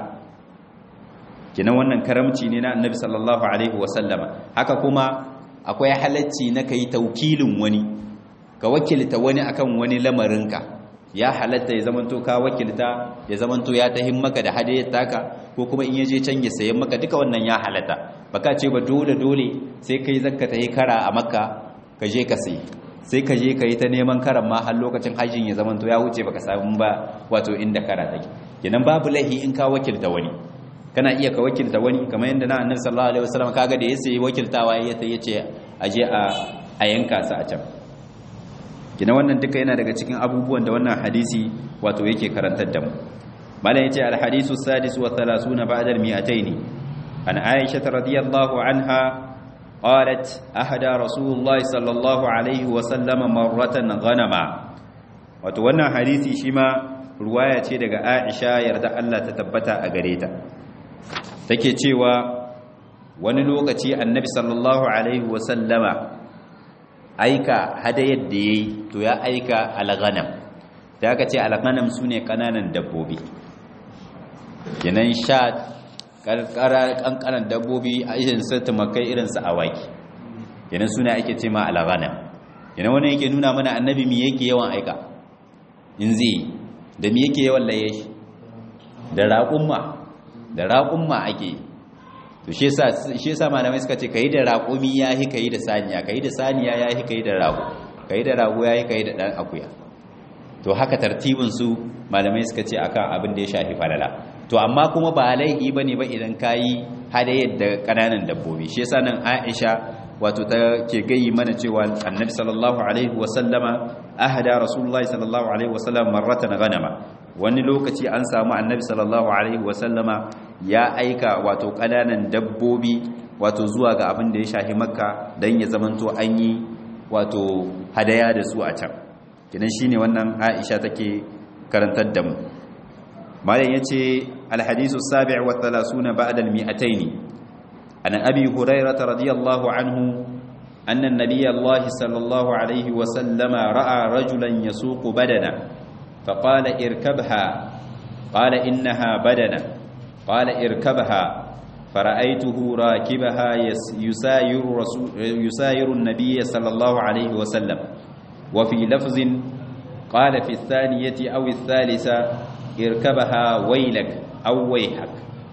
kinan wannan karamci ne na annabi sallallahu alaihi wa sallama haka kuma akwai halacci na kai taukilin wani ka wakilta wani akan wani lamarinka ya halatta ya zamanto ka wakilta ya zamanto ya tahin maka da hadayar taka ko kuma in yaje can ya sayan maka duka wannan ya halatta baka ce ba dole dole sai kai zakka tayi kara a makka ka je ka sayi sai ka je ka yi ta neman karan ma har lokacin hajjin ya zamanto ya wuce baka samu ba wato inda kara take kenan babu lahi in ka wakilta wani kana iya ka wakilta wani kamar yadda na annabi sallallahu alaihi wasallam kaga da ya sayi wakiltawa ya ta yace aje a a yanka sa a can kina wannan duka yana daga cikin abubuwan da wannan hadisi wato yake karantar da mu malam yace al hadisu sadis wa 30 ba'da al 200 an aisha radiyallahu anha qalat ahada rasulullah sallallahu alaihi wa sallam marratan ghanama wato wannan hadisi shi ma ruwaya ce daga aisha yarda Allah ta tabbata a gare ta take cewa wani lokaci annabi sallallahu alaihi wa sallama aika hadayar da ya yi to ya aika alghanam da aka ce alghanam su ne ƙananan dabbobi yanan sha ƙanƙanan dabbobi a irin su tumakai irin su awaki yanan suna ake ce ma alghanam yanan wani yake nuna mana annabi mi yake yawan aika in zai da mi yake yawan laye shi da raƙumma da raƙumma ake to shi yasa malamai suka ce kai da raƙumi yahi kai da saniya kai da saniya yahi kai da rago kai da rago yahi kai da dan akuya to haka tartibin su malamai suka ce akan abin da ya shafi falala to amma kuma ba laifi bane ba idan kayi hadayar da kananan dabbobi shi yasa nan Aisha wato ta ke gayi mana cewa Annabi sallallahu alaihi wa sallama ahada Rasulullahi sallallahu alaihi wa sallam marratan ghanama wani lokaci an samu annabi sallallahu alaihi wasallama ya aika wato kananan dabbobi wato zuwa ga abin da ya shahi makka don ya zamanto an yi wato hadaya da su a can kidan shine wannan aisha take karantar da mu malam yace alhadisu sabi' wa 30 ba'da al-mi'atayn an abi hurairah radiyallahu anhu anna an-nabiy allah sallallahu alaihi wasallama ra'a rajulan yasuqu badana فقال اركبها قال إنها بدنة قال اركبها فرأيته راكبها يساير, رسول يساير النبي صلى الله عليه وسلم وفي لفظ قال في الثانية أو الثالثة اركبها ويلك أو ويحك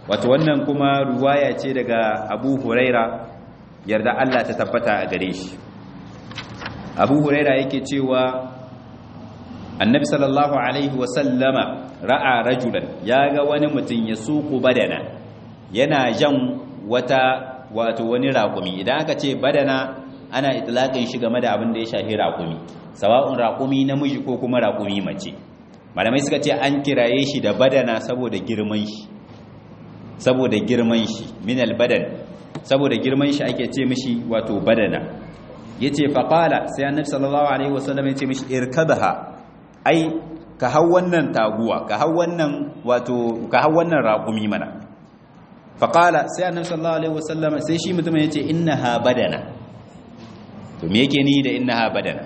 wato wannan kuma ruwaya ce daga abu huraira yarda Allah ta tabbata a gare shi abu huraira yake cewa annabi sallallahu alaihi wasallama ra'a rajulan ya ga wani mutum ya suku badana yana jan wata wato wani raƙumi idan aka ce badana ana itlaqin shi game da abin da ya shafi raƙumi sawa'un raƙumi namiji ko kuma raƙumi mace malamai suka ce an kiraye shi da badana saboda girman shi saboda girman shi min albadan saboda girman shi ake ce mishi wato badana yace faqala sai annabi sallallahu alaihi wasallam yace mishi irkadha ai ka hau wannan taguwa ka hau wannan wato ka hau wannan raƙumi mana faqala sai annabi sallallahu alaihi wasallam sai shi mutumin yace innaha badana to me yake ni da innaha badana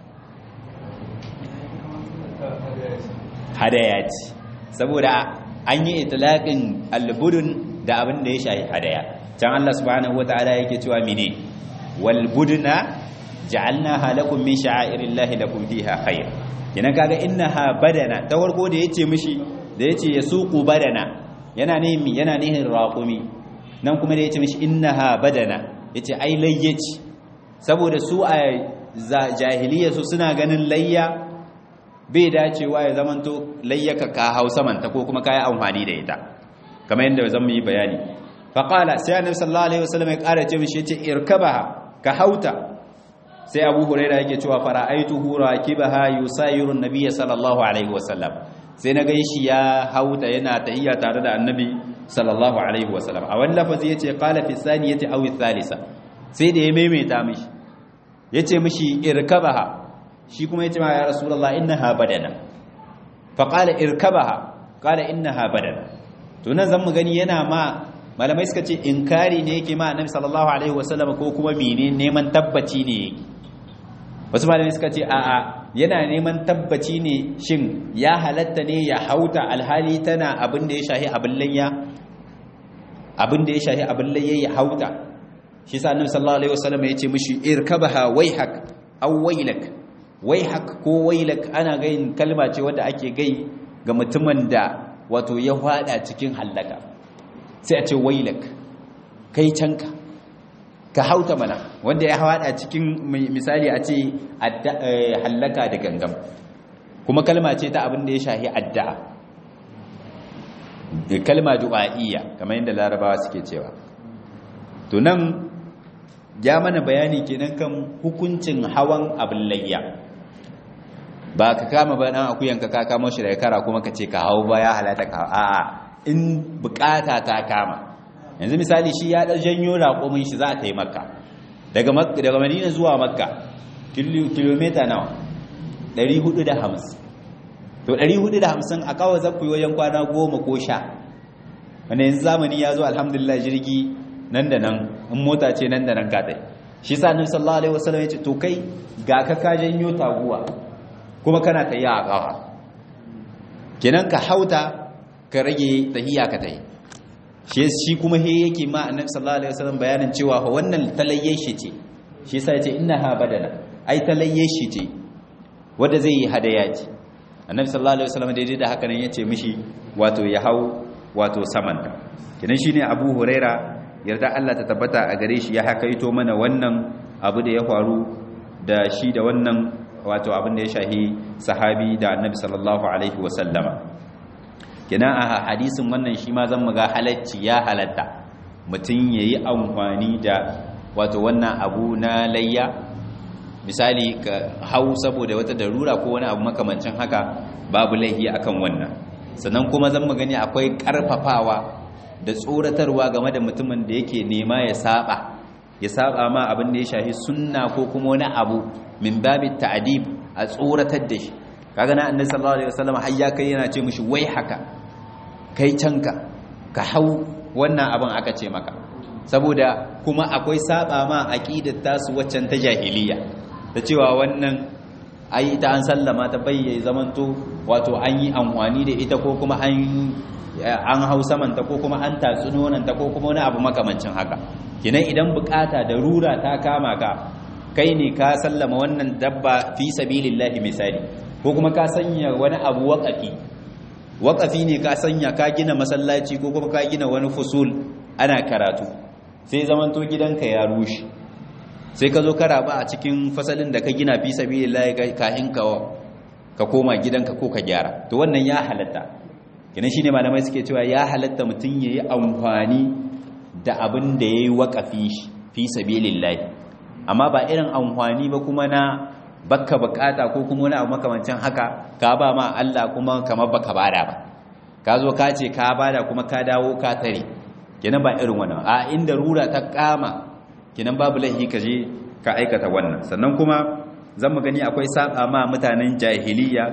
hadaya ce saboda an yi itlaqin albudun da abin da ya shafi hadaya can Allah subhanahu wataala yake cewa mene wal budna ja'alnaha lakum min sha'airillahi lakum fiha khair kina kaga innaha badana ta warko da yace mishi da yace yasuqu badana yana ne yana nihin raqumi nan kuma da yace mishi innaha badana yace ai layyaci saboda su a jahiliya su suna ganin layya bai dacewa ya zamanto layyaka ka hau samanta ko kuma kayi amfani da ita kamar yadda zan yi bayani faqala sai annabi sallallahu alaihi wasallam ya ƙara ce mishi yace irkabaha ka hauta sai abu huraira yake cewa fara'aituhu rakibaha yusayiru an-nabiy sallallahu alaihi wasallam sai na gai shi ya hauta yana tahiyya tare da annabi sallallahu alaihi wasallam a wani lafazi yace qala fi saniyati aw thalitha sai da ya maimaita mishi yace mishi irkabaha shi kuma yace ma ya rasulullah innaha badana fa qala irkabaha qala innaha badana to nan zan mu gani yana ma malamai suka ce inkari ne yake ma annabi sallallahu alaihi wasallam ko kuma mene neman tabbaci ne yake wasu malamai suka ce a'a yana neman tabbaci ne shin ya halatta ne ya hauta alhali tana abin da ya shahi abin layya abin da ya shahi abin layya ya hauta shi sa annabi sallallahu alaihi wasallam ya ce mishi irkabaha waihak aw wailak waihak ko wailak ana gayin kalma ce wanda ake gai ga mutumin da wato ya hada cikin hallaka sai a ce wailak kai canka ka hauta mana wanda ya hada cikin misali a ce hallaka da gangam kuma kalma ce ta abin da ya shahi addu'a kalma du'a'iyya kamar yadda larabawa suke cewa to nan ya mana bayani kenan kan hukuncin hawan abin layya ba ka kama ba dan akuyan ka ka kama shi daga kara kuma ka ce ka hawo ba ya halata ka a'a in bukata ta kama yanzu misali shi ya dan janyo raƙumin shi za ta yi makka daga daga madina zuwa makka kilomita nawa 450 to 450 a kawai za ku yi wajen kwana goma ko sha wanda yanzu zamani ya zo alhamdulillah jirgi nan da nan in mota ce nan da nan ka tsaye shi sa annabi sallallahu alaihi wasallam ya ce to kai ga ka ka janyo taguwa kuma kana tayi a kafa kenan ka hauta ka rage tahiya ka tayi shi shi kuma he yake ma annabi sallallahu alaihi wasallam bayanin cewa fa wannan talayye shi ce shi yasa yace innaha badana ai talayye shi ce wanda zai yi hadaya ce annabi sallallahu alaihi wasallam daidai da haka nan yace mishi wato ya hau wato saman ta kinan shine Abu Huraira yarda Allah ta tabbata a gare shi ya hakaito mana wannan abu da ya faru da shi da wannan wato abin da ya shahi sahabi da annabi sallallahu alaihi wasallama kina a hadisin wannan shi ma zan muga halacci ya halatta mutum yayi amfani da wato wannan abu na layya misali ka hau saboda wata darura ko wani abu makamancin haka babu laihi akan wannan sannan kuma zan gani akwai karfafawa da tsoratarwa game da mutumin da yake nema ya saba ya saba ma abin da ya shafi sunna ko kuma wani abu min babi ta'dib a tsoratar da shi kaga na annabi sallallahu alaihi wasallam har ya kai yana ce mishi wai haka kai canka ka hau wannan abin aka ce maka saboda kuma akwai saba ma aqidar tasu waccan ta jahiliya da cewa wannan ai ita an sallama ta bayyaye zamanto wato an yi amfani da ita ko kuma an an hau samanta ko kuma an tatsu nonanta ko kuma wani abu makamancin haka kinan idan bukata da rura ta kama ka kai ne ka sallama wannan dabba fi sabilillahi misali ko kuma ka sanya wani abu waƙafi waƙafi ne ka sanya ka gina masallaci ko kuma ka gina wani fusul ana karatu sai zamanto gidanka ya rushe sai ka zo ka raba a cikin fasalin da ka gina fi sabilillahi kahin ka ka koma gidanka ko ka gyara to wannan ya halatta kina shine malamai suke cewa ya halatta mutum yayi amfani da abin da yayi waƙafi fi sabilillahi amma ba irin amfani ba kuma na bakka bukata ko kuma wani abu makamancin haka ka ba ma Allah kuma kamar baka bada ba ka zo ka ce ka bada kuma ka dawo ka tare kenan ba irin wannan a inda rura ta kama kenan babu laifi ka je ka aikata wannan sannan kuma zan mu gani akwai saba ma mutanen jahiliya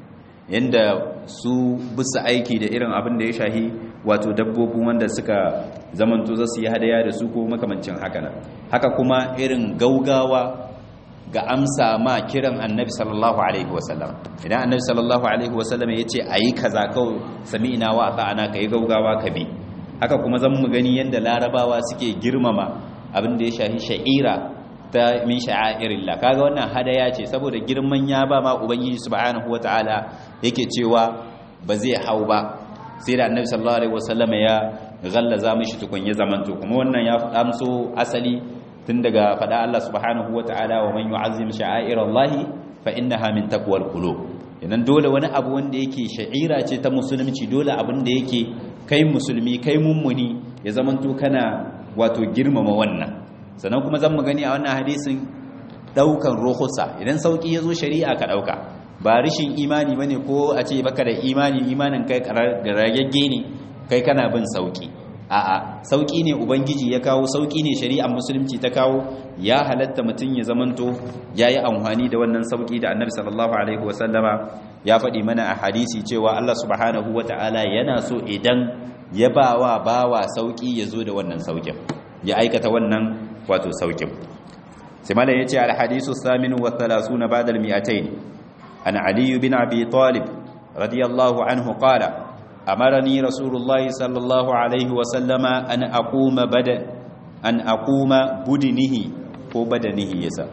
yanda su bisa aiki da irin abin da ya shahi wato dabbobin wanda suka zamanto za su yi hadaya da su ko makamancin haka nan haka kuma irin gaugawa ga amsa ma kiran annabi sallallahu alaihi wasallam idan annabi sallallahu alaihi wasallam ya ce a yi kaza kawai sami ina wa ta'ana ka yi gaugawa ka bi haka kuma zan mu gani yadda larabawa suke girmama abin da ya shahi sha'ira ta min sha'airillah kaga wannan hadaya ce saboda girman ya ba ma ubangiji subhanahu wataala yake cewa ba zai hau ba sai da annabi sallallahu alaihi wasallam ya gallaza mishi tukun ya zamanto kuma wannan ya amso asali tun daga fada Allah subhanahu wata'ala wa man yu'azzim sha'airallahi fa innaha min taqwal qulub idan dole wani abu wanda yake sha'ira ce ta musulunci dole abin da yake kai musulmi kai mummuni ya zamanto kana wato girmama wannan sannan kuma zan mu gani a wannan hadisin daukan ruhusa idan sauki yazo shari'a ka dauka ba rishin imani bane ko a ce baka da imani imanin kai ragegge ne kai kana bin sauki a'a sauki ne ubangiji ya kawo sauki ne shari'ar musulunci ta kawo ya halatta mutum ya zamanto yayi amfani da wannan sauki da annabi sallallahu alaihi wasallama ya faɗi mana a hadisi cewa Allah subhanahu wata'ala yana so idan ya bawa bawa sauki ya zo da wannan saukin ya aikata wannan wato saukin sai malam yace al hadisu thaminu wa 30 ba'da al 200 an ali bin abi talib radiyallahu anhu qala أمرني رسول الله صلى الله عليه وسلم أن أقوم بدن أن أقوم بدنه هو بدنه يسا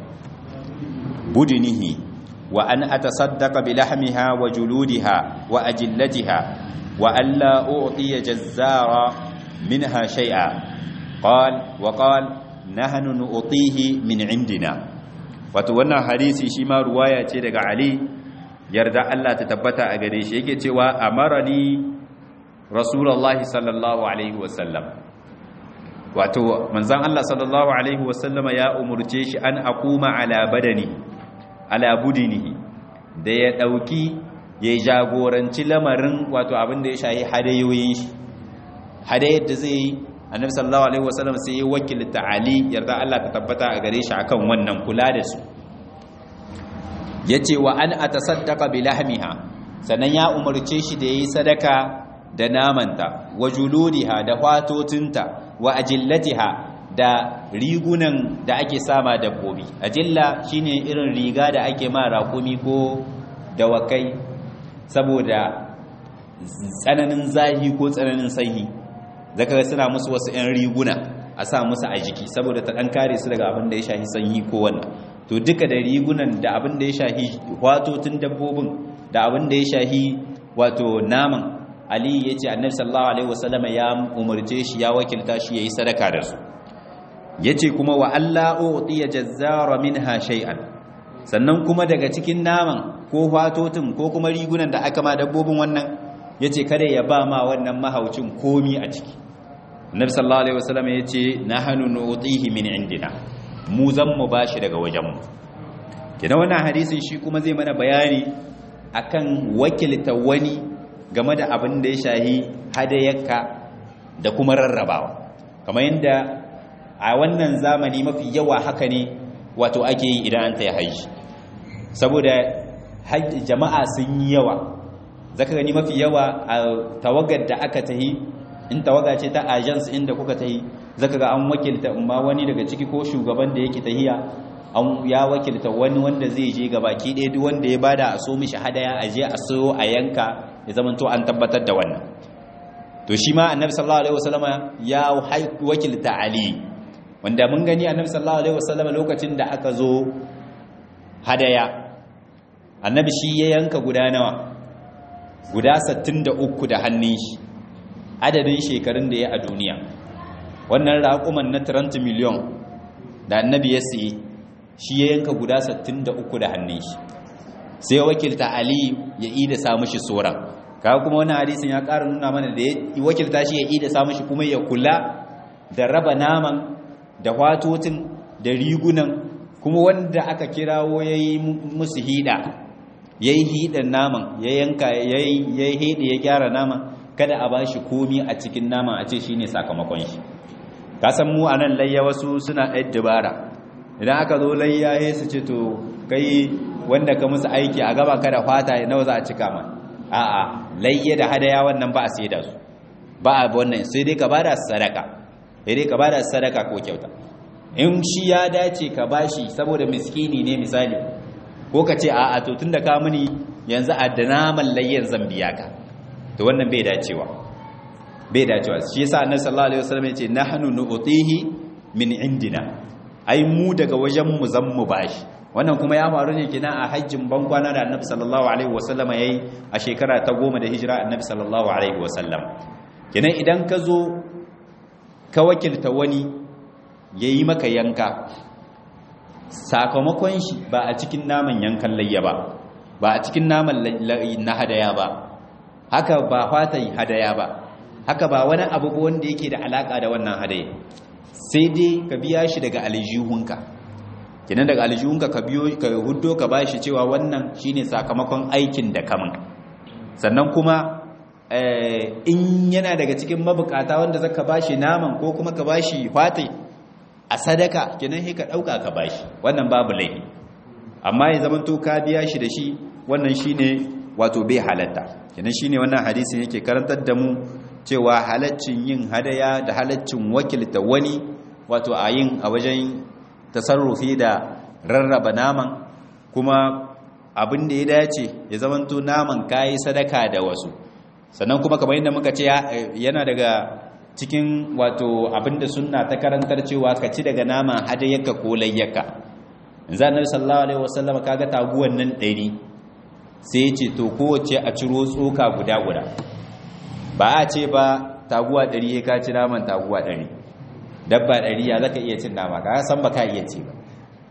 بدنه وأن أتصدق بلحمها وجلودها وأجلتها وألا أعطي جزار منها شيئا قال وقال نحن نعطيه من عندنا وتوانا حديثي شما رواية daga علي yarda Allah ta tabbata a gare shi yake cewa amarani rasulullahi sallallahu alaihi wasallam wato manzon Allah sallallahu alaihi wasallam ya umurce shi an aquma ala badani ala budinihi da ya dauki ya jagoranci lamarin wato abin da ya shahi hadayoyin shi hadayar da zai yi annabi sallallahu alaihi wasallam sai ya wakilta ali yarda Allah ta tabbata a gare shi akan wannan kula da su yace wa an atasaddaqa bi lahmiha sannan ya umarce shi da yayi sadaka da namanta wa juludiha da fatotinta wa ajillatiha da rigunan da ake sama dabbobi ajilla shine irin riga da ake ma raƙumi ko dawakai saboda tsananin zahi ko tsananin sanyi zaka ga suna musu wasu 'yan riguna a sa musu a jiki saboda ta ɗan kare su daga abin da ya shahi sanyi ko wannan to duka da rigunan da abin da ya shahi watotun dabbobin da abin da ya shahi wato naman ali ya ce annabi sallallahu alaihi wasallama ya umarce shi ya wakilta shi yayi sadaka da su yace kuma wa alla utiya jazzara minha shay'an sannan kuma daga cikin naman ko watotun ko kuma rigunan da aka ma dabbobin wannan yace kada ya ba ma wannan mahaucin komi a ciki annabi sallallahu alaihi wasallama yace nahnu nu'tihi min indina mu zan mu bashi daga wajenmu kina wannan hadisin shi kuma zai mana bayani akan wakilta wani game da abin da ya shahi hadayarka da kuma rarrabawa kamar yadda a wannan zamani mafi yawa haka ne wato ake yi idan an taya haji saboda jama'a sun yi yawa zaka gani mafi yawa a tawagar da aka tahi in tawaga ce ta agents inda kuka tahi zaka ga an wakilta amma wani daga ciki ko shugaban da yake tahiya an ya wakilta wani wanda zai je gabaki ɗaya duk wanda ya bada a so mishi hadaya a je a so a yanka ya zama to an tabbatar da wannan to shi ma annabi sallallahu alaihi wasallama ya wakilta ali wanda mun gani annabi sallallahu alaihi wasallama lokacin da aka zo hadaya annabi shi ya yanka guda nawa guda 63 da hannun shi adadin shekarun da ya a duniya wannan raƙuman na 30 miliyon da annabi ya siye shi ya yanka guda 63 da hannun shi sai wakilta ali ya yi da samu shi tsoron kawo kuma wani hadisin ya ƙara nuna mana da ya wakilta shi ya yi da samu shi kuma ya kula da raba naman da watotin da rigunan kuma wanda aka kirawo ya yi musu hida ya yi hidan naman ya yanka ya yi hida ya gyara naman kada a ba shi komi a cikin naman a ce shi ne sakamakon shi kasan mu a nan layya wasu suna ɗaya dabara idan aka zo layya ya su ce to kai wanda ka musu aiki a gaba kada fata nawa za a cika ma a'a layya da hadaya wannan ba a sai da su ba a wannan sai dai ka bada sadaka sai dai ka bada sadaka ko kyauta in shi ya dace ka bashi saboda miskini ne misali ko ka ce a'a to tunda ka muni yanzu a da naman layyan zan biya ka to wannan bai dacewa bai dacewa shi yasa annabi sallallahu alaihi wasallam ya ce nahnu nu'tihi min indina ai mu daga wajen mu zan mu bashi wannan kuma ya faru ne kina a hajjin bankwana da annabi sallallahu alaihi wasallama yayi a shekara ta goma da hijira annabi sallallahu alaihi wasallam kinan idan ka zo ka wakilta wani yayi maka yanka sakamakon shi ba a cikin naman yankan layya ba ba a cikin naman na hadaya ba haka ba fatan hadaya ba haka ba wani abu wanda yake da alaka da wannan hadaya sai dai ka biya shi daga aljihunka kenan daga aljihunka ka biyo ka huddo ka bashi cewa wannan shine sakamakon aikin da kamun sannan kuma in yana daga cikin mabukata wanda zaka bashi naman ko kuma ka bashi fati a sadaka kenan sai ka dauka ka bashi wannan babu laifi amma ya zaman to ka biya shi da shi wannan shine wato bai halatta kenan shine wannan hadisin yake karantar da mu cewa halaccin yin hadaya da halaccin wakilta wani wato a yin a wajen tasarrufi da rarraba naman kuma abin da ya dace ya zamanto naman kayi sadaka da wasu sannan kuma kamar yadda muka ce yana daga cikin wato abin da sunna ta karantar cewa ka ci daga naman hadayyaka ko layyaka yanzu annabi sallallahu alaihi wasallam kaga taguwan nan ɗari sai ya ce to kowace a ciro tsoka guda guda ba a ce ba taguwa ɗari ya ka ci naman taguwa ɗari dabba ɗari ya zaka iya cin nama ka san ba ka iya ci ba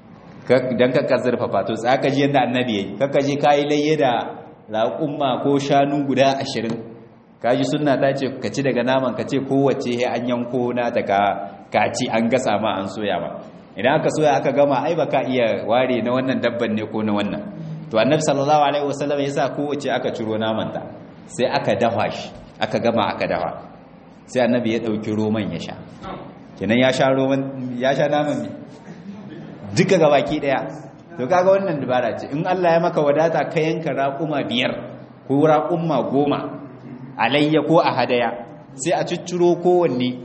don ka zurfafa to tsaka ji yadda annabi yayi kaka je kayi layye da raƙumma ko shanu guda ashirin ka ji sunna ta ce ka ci daga naman ka ce kowace he an yanko na ta ka ci an gasa ma an soya ma idan aka soya aka gama ai ba ka iya ware na wannan dabban ne ko na wannan to annabi sallallahu alaihi wasallam yasa kowace aka ciro naman ta sai aka dafa shi aka gama aka dafa sai annabi ya dauki roman ya sha kenan ya sha roman ya sha naman ne duka gabaki daya to kaga wannan dabara ce in Allah ya maka wadata ka yanka raquma biyar ko raquma goma alayya ko a hadaya sai a cicciro kowanne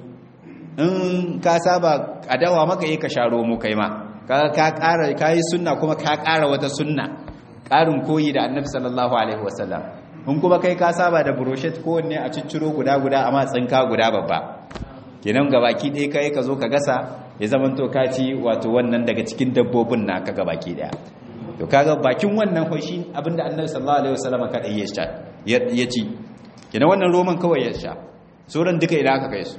in ka saba a dawa maka yi ka sha romo kai ma ka ƙara ka yi sunna kuma ka ƙara wata sunna ƙarin koyi da annabi sallallahu alaihi wasallam in kuma kai ka saba da brochet kowanne a cicciro guda guda amma tsinka guda babba kenan gabaki ɗaya kai ka zo ka gasa ya zama to ka ci wato wannan daga cikin dabbobin na ka gabaki ɗaya to kaga bakin wannan hoshi abinda annabi sallallahu alaihi wasallam kada ya sha ya ci kenan wannan roman kawai ya sha sauran duka idan aka kai su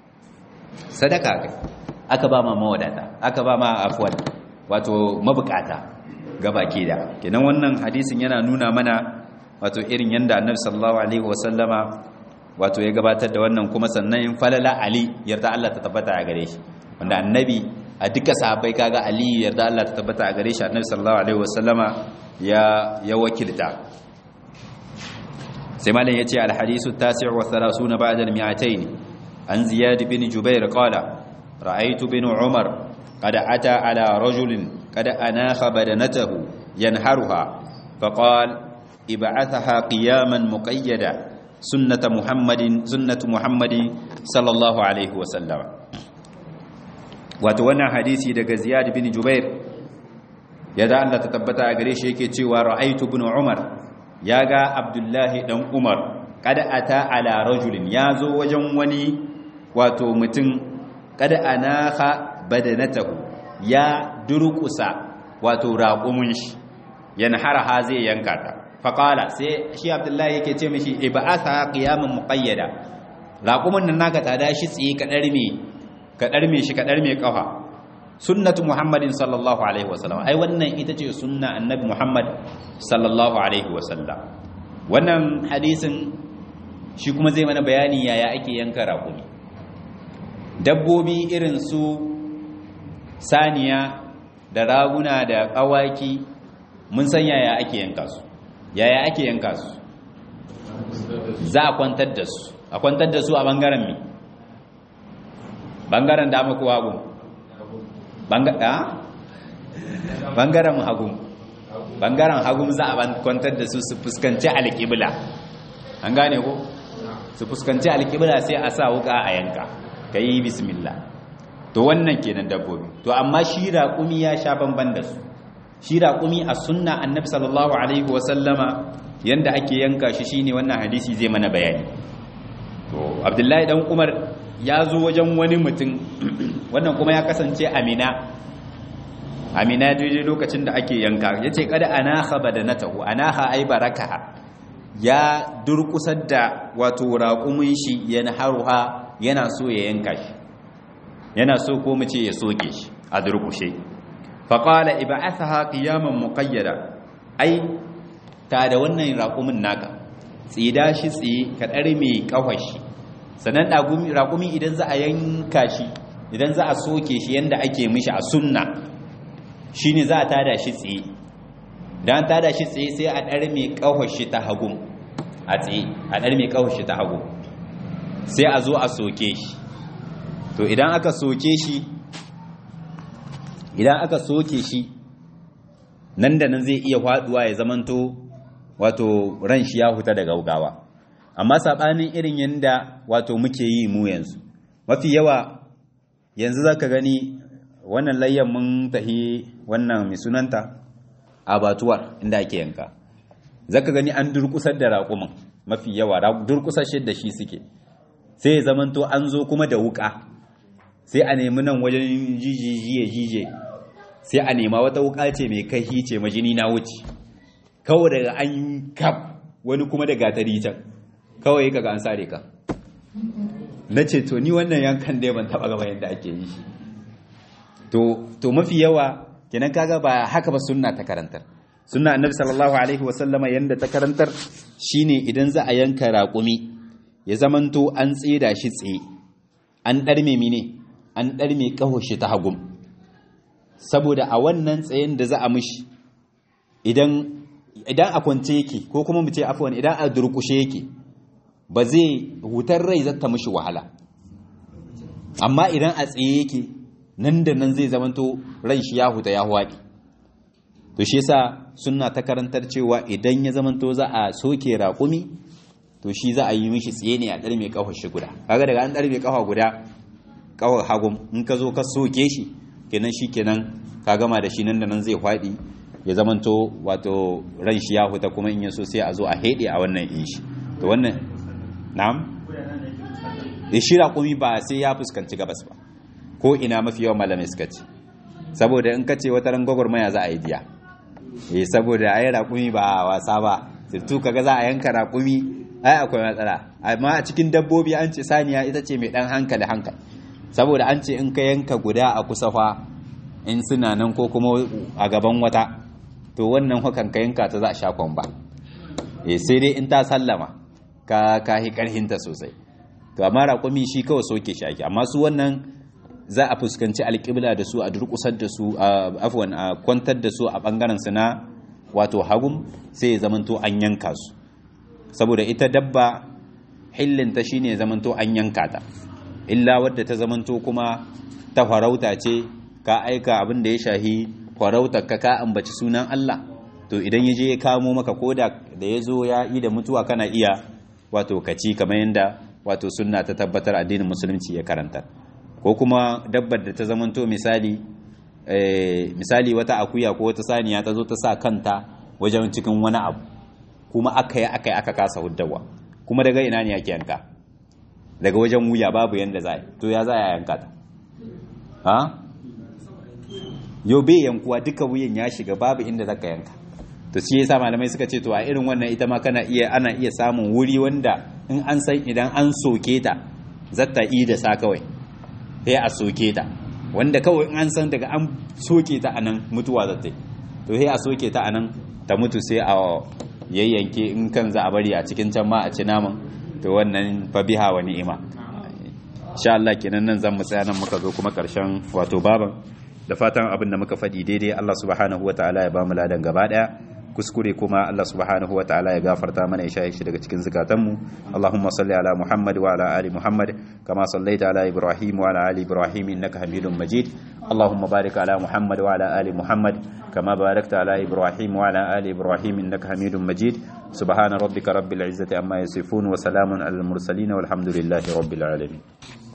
sadaka kai aka ba ma mawadata aka ba ma afwan wato mabukata gabaki da kenan wannan hadisin yana nuna mana wato irin yanda annabi sallallahu alaihi wasallama wato ya gabatar da wannan kuma sannan in falala ali yarda Allah ta tabbata a gare shi wanda annabi a duka sahabbai kaga ali yarda Allah ta tabbata a gare shi annabi sallallahu alaihi wasallama ya ya wakilta sai malam yace al hadisu tasi' wa 30 ba'da al 200 an ziyad bin jubair qala ra'aytu bin umar qad ata ala rajulin qad anakha badanatahu yanharuha faqala ib'athaha qiyaman muqayyada sunnat muhammadin sunnat muhammadin sallallahu alaihi wasallam wato wannan hadisi daga ziyad bin jubair yadda Allah ta tabbata a gare shi yake cewa ra'aytu bin umar ya ga abdullahi dan umar kada ata ala rajulin ya zo wajen wani wato mutum kada anaha badanatahu ya durkusa wato raqumun shi yanharaha zai yanka ta faqala sai shi abdullahi yake ce mishi ib'atha qiyaman muqayyada raqumin nan naka tsada shi tsiye ka darme ka darme shi ka darme kafa sunnatu muhammadin sallallahu alaihi wasallam ai wannan ita ce sunna annabi muhammad sallallahu alaihi wasallam wannan hadisin shi kuma zai mana bayani yaya ake yanka raƙumi dabbobi irin su saniya da raguna da ƙawaki mun san yaya ake yanka su yaya ake yanka su za a kwantar da su a kwantar da su a bangaren mi bangaren dama ko hagu bangaren hagu bangaren hagu za a kwantar da su su fuskanci alƙibla an gane ko su fuskanci alƙibla sai a sa wuka a yanka ka yi bismillah to wannan kenan dabbobi to amma shi raƙumi ya sha bamban da su shi raƙumi a sunna annabi sallallahu alaihi wasallama yanda ake yanka shi shine wannan hadisi zai mana bayani to abdullahi dan umar ya zo wajen wani mutum wannan kuma ya kasance amina amina daidai lokacin da ake yanka ya ce kada anaha badanatahu anaha ai barakaha ya durkusar da wato raƙumin shi yana haruha yana so ya yanka shi yana so ko mu ce ya soke shi a durkushe faƙala iba'athaha qiyaman muqayyada ai ta da wannan raƙumin naka tsida shi tsaye ka ɗar mai ƙawashi sannan raƙumi idan za a yanka shi idan za a soke shi yadda ake mishi a sunna shi ne za a tada shi tsaye don tada shi tsaye sai a ɗar mai ƙawashi ta hagu a tsaye a ɗar mai ƙawashi ta hagu sai a zo a soke shi to idan aka soke shi idan aka soke shi nan da nan zai iya faduwa ya zamanto wato ran shi ya huta daga gaugawa amma sabanin irin yanda wato muke yi mu yanzu mafi yawa yanzu zaka gani wannan layyan mun tahi wannan mai sunanta abatuwar inda ake yanka zaka gani an durkusar da raƙumin mafi yawa durkusar da shi suke sai ya zamanto an zo kuma da wuka sai a nemi nan wajen jijiye jije sai a nema wata wuka ce mai kai ce majini na wuce kawai daga an kaf wani kuma da gatari can kawai kaga an sare ka na ce to ni wannan yankan dai ban taba gaba yadda ake yi shi to to mafi yawa kenan kaga ba haka ba sunna ta karantar sunna annabi sallallahu alaihi wa sallama yanda ta karantar shine idan za a yanka raƙumi ya zamanto an tsida shi tsaye an ɗarme mine an ɗarme ƙaho shi ta hagum saboda a wannan tsayen da za a mishi idan idan a kwance yake ko kuma mu ce afwan idan a durkushe yake ba zai hutar rai zata mishi wahala amma idan a tsaye yake nan da nan zai zamanto ran shi ya huta ya hwaɗi to shi yasa sunna ta karantar cewa idan ya zamanto za a soke raƙumi to shi za a yi mishi tsaye ne a ɗarme ƙafar shi guda kaga daga an ɗarme ƙafa guda ƙafar hagum in ka zo ka soke shi kenan shi kenan ka gama da shi nan da nan zai faɗi ya zamanto wato ran shi ya huta kuma in ya so sai a zo a heɗe a wannan in shi to wannan na'am da shi raƙumi ba sai ya fuskanci gabas ba ko ina mafi yawan malamai suka ce saboda in ka ce wata ran gwagwarmaya za a yi diya eh saboda ai raƙumi ba wasa ba sirtu kaga za a yanka raƙumi ai akwai matsala amma a cikin dabbobi an ce saniya ita ce mai dan hankali hankali saboda an ce in ka yanka guda a kusa fa in suna nan ko kuma a gaban wata to wannan hakan ka yanka ta za a sha kwamba eh sai dai in ta sallama ka ka hi karhinta sosai to amma raƙumi shi kawai soke shi ake amma su wannan za a fuskanci alƙibla da su a durƙusar da su a afwan a kwantar da su a ɓangaren su na wato hagum sai ya zamanto an yanka su saboda ita dabba hillinta shine zamanto an yanka ta illa wadda ta zamanto kuma ta farauta ce ka aika abin da ya shahi farautar ka ka ambaci sunan Allah to idan ya je ya kamo maka koda da ya zo ya yi da mutuwa kana iya wato kaci kamar yadda wato sunna ta tabbatar addinin musulunci ya karanta ko kuma dabbar da ta zamanto misali misali wata akuya ko wata saniya ta zo ta sa kanta wajen cikin wani abu kuma aka yi aka yi aka kasa huddawa kuma daga ina ne yake yanka daga wajen wuya babu yanda za to ya za a yanka ta ha yau bai yankuwa duka wuyan ya shiga babu inda zaka yanka to shi yasa malamai suka ce to a irin wannan ita ma kana iya ana iya samun wuri wanda in an san idan an soke ta zata yi da sa kawai sai a soke ta wanda kawai in an san daga an soke ta anan mutuwa zata yi to sai a soke ta anan ta mutu sai a yayyanke in kan za a bari a cikin can ma a ci naman to wannan fa biha wa ni'ima insha Allah kenan nan zan mu tsaya nan muka zo kuma karshen wato baban da fatan abin da muka faɗi daidai Allah subhanahu wataala ya ba mu ladan gaba daya kuskure kuma Allah subhanahu wa ta'ala ya gafarta mana ya shaye shi daga cikin zukatanmu Allahumma salli ala Muhammad wa ala ali Muhammad kama sallaita ala Ibrahim wa ala ali Ibrahim innaka Hamidum Majid Allahumma barik ala Muhammad wa ala ali Muhammad kama barakta ala Ibrahim wa ala ali Ibrahim innaka Hamidum Majid subhana rabbika rabbil izzati amma yasifun wa salamun alal mursalin walhamdulillahi rabbil alamin